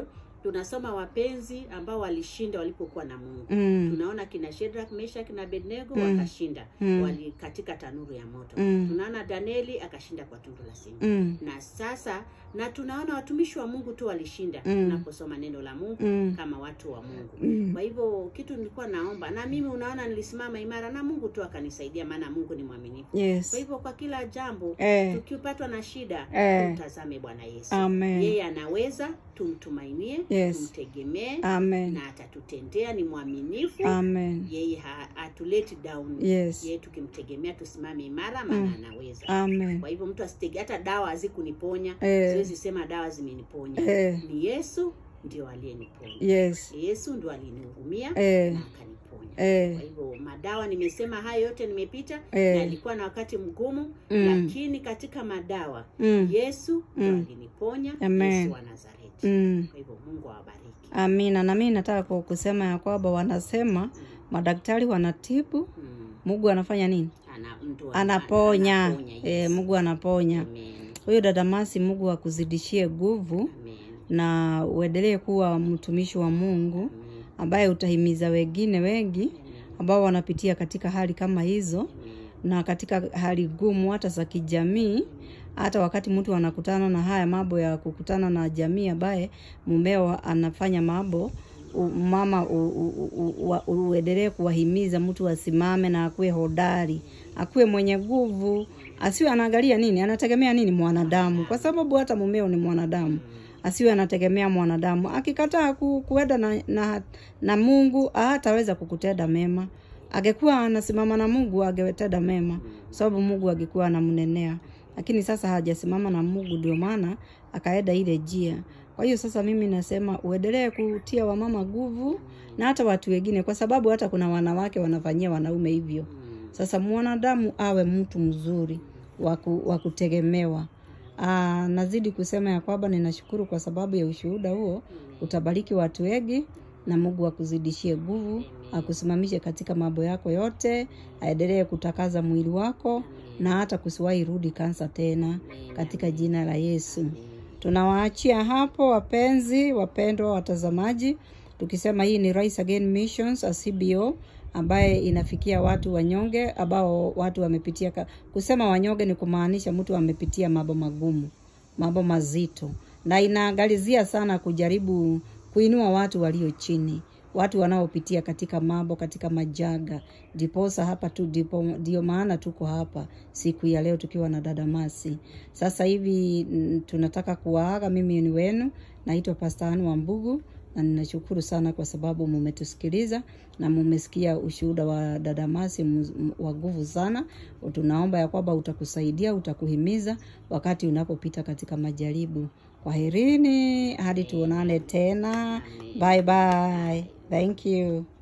[SPEAKER 2] tunasoma wapenzi ambao walishinda walipokuwa na Mungu.
[SPEAKER 1] Mm.
[SPEAKER 2] Tunaona kina Shadrach, Meshach na Abednego
[SPEAKER 1] Mm.
[SPEAKER 2] wakashinda
[SPEAKER 1] Mm.
[SPEAKER 2] wali katika tanuru ya moto.
[SPEAKER 1] Mm.
[SPEAKER 2] Tunaona Danieli akashinda kwa tundu la simba.
[SPEAKER 1] Mm.
[SPEAKER 2] Na sasa na tunaona watumishi wa Mungu tu walishinda
[SPEAKER 1] Mm.
[SPEAKER 2] tunaposoma neno la Mungu
[SPEAKER 1] Mm.
[SPEAKER 2] kama watu wa Mungu.
[SPEAKER 1] Mm.
[SPEAKER 2] Kwa hivyo kitu nilikuwa naomba na mimi unaona nilisimama imara na Mungu tu akanisaidia maana Mungu ni mwaminifu. Kwa
[SPEAKER 1] Yes.
[SPEAKER 2] hivyo kwa kila jambo
[SPEAKER 1] Eh.
[SPEAKER 2] tukipatwa na shida
[SPEAKER 1] Eh.
[SPEAKER 2] tumtazame Bwana Yesu.
[SPEAKER 1] Amen.
[SPEAKER 2] Yeye anaweza, tumtumainie,
[SPEAKER 1] Yes.
[SPEAKER 2] tumtegemee
[SPEAKER 1] Amen.
[SPEAKER 2] na atatutendea. Ni mwaminifu
[SPEAKER 1] Amen.
[SPEAKER 2] yeye, ha- hatuleti down.
[SPEAKER 1] Yes.
[SPEAKER 2] Yeye tukimtegemea tusimame imara, maana anaweza.
[SPEAKER 1] Amen.
[SPEAKER 2] Kwa hivyo mtu asitege, hata dawa hazikuniponya.
[SPEAKER 1] Eh.
[SPEAKER 2] Siwezi sema dawa zimeniponya.
[SPEAKER 1] Eh.
[SPEAKER 2] Ni Yesu ndio aliyeniponya.
[SPEAKER 1] Yes.
[SPEAKER 2] Yesu ndio alinihurumia
[SPEAKER 1] Eh.
[SPEAKER 2] na akaniponya.
[SPEAKER 1] Eh.
[SPEAKER 2] Kwa hivyo madawa, nimesema hayo yote nimepita,
[SPEAKER 1] Eh.
[SPEAKER 2] na alikuwa na wakati mgumu
[SPEAKER 1] Mm.
[SPEAKER 2] lakini katika madawa
[SPEAKER 1] Mm.
[SPEAKER 2] Yesu ndio
[SPEAKER 1] Mm.
[SPEAKER 2] aliniponya.
[SPEAKER 1] Amen.
[SPEAKER 2] Yesu wa Nazareti.
[SPEAKER 1] Mm.
[SPEAKER 2] Kwa hivyo Mungu awabariki.
[SPEAKER 1] Amina. Na mimi nataka ku- kusema ya kwamba wanasema madaktari wanatibu,
[SPEAKER 2] Mm.
[SPEAKER 1] Mungu anafanya nini?
[SPEAKER 2] Ana, mtu
[SPEAKER 1] Anaponya.
[SPEAKER 2] anaponya,
[SPEAKER 1] Eh,
[SPEAKER 2] yes.
[SPEAKER 1] Mungu anaponya.
[SPEAKER 2] Amen.
[SPEAKER 1] Huyo dada Masi, Mungu akuzidishie nguvu
[SPEAKER 2] Amen.
[SPEAKER 1] na uendelee kuwa mtumishi wa Mungu
[SPEAKER 2] Amen.
[SPEAKER 1] ambaye utahimiza wengine wengi
[SPEAKER 2] Amen.
[SPEAKER 1] ambao wanapitia katika hali kama hizo
[SPEAKER 2] Amen.
[SPEAKER 1] na katika hali gumu hata za kijamii. Hata wakati mtu anakutana na haya mambo ya kukutana na jamii ambaye mumeo anafanya mambo u- mama u- u- u- wa- uendelee kuwahimiza mtu asimame na akuwe hodari, akuwe mwenye nguvu, asiwe anaangalia nini, anategemea nini mwanadamu, kwa sababu hata mumeo ni mwanadamu asiwe anategemea mwanadamu. Akikataa ku, kuenda na, na, na Mungu hataweza kukutenda mema. Angekuwa anasimama na Mungu angetenda mema, sababu Mungu angekuwa anamnenea, lakini sasa hajasimama na Mungu, ndio maana akaenda ile njia. Kwa hiyo sasa mimi nasema uendelee kutia wamama nguvu na hata watu wengine, kwa sababu hata kuna wanawake wanafanyia wanaume hivyo. Sasa mwanadamu awe mtu mzuri wa ku- wa kutegemewa. Aa, nazidi kusema ya kwamba ninashukuru kwa sababu ya ushuhuda huo. Utabariki watu wengi na Mungu akuzidishie nguvu, akusimamishe katika mambo yako yote, aendelee kutakaza mwili wako na hata kusiwahi rudi kansa tena katika jina la Yesu. Tunawaachia hapo wapenzi, wapendwa watazamaji, tukisema hii ni Rise Again Missions a CBO ambaye inafikia watu wanyonge ambao watu wamepitia ka... kusema wanyonge ni kumaanisha mtu amepitia mambo magumu, mambo mazito, na inaangalizia sana kujaribu kuinua watu walio chini, watu wanaopitia katika mambo, katika majaga. Ndiposa hapa tu ndipo, ndio maana tuko hapa siku ya leo tukiwa na dada Masi. Sasa hivi mm, tunataka kuwaaga. Mimi ni wenu, naitwa Pastor Anne Wambugu na ninashukuru sana kwa sababu mumetusikiliza na mumesikia ushuhuda wa dada Masi mu- mu- wa nguvu sana. Tunaomba ya kwamba utakusaidia, utakuhimiza wakati unapopita katika majaribu. Kwaherini hadi tuonane tena. Bye bye. Thank you.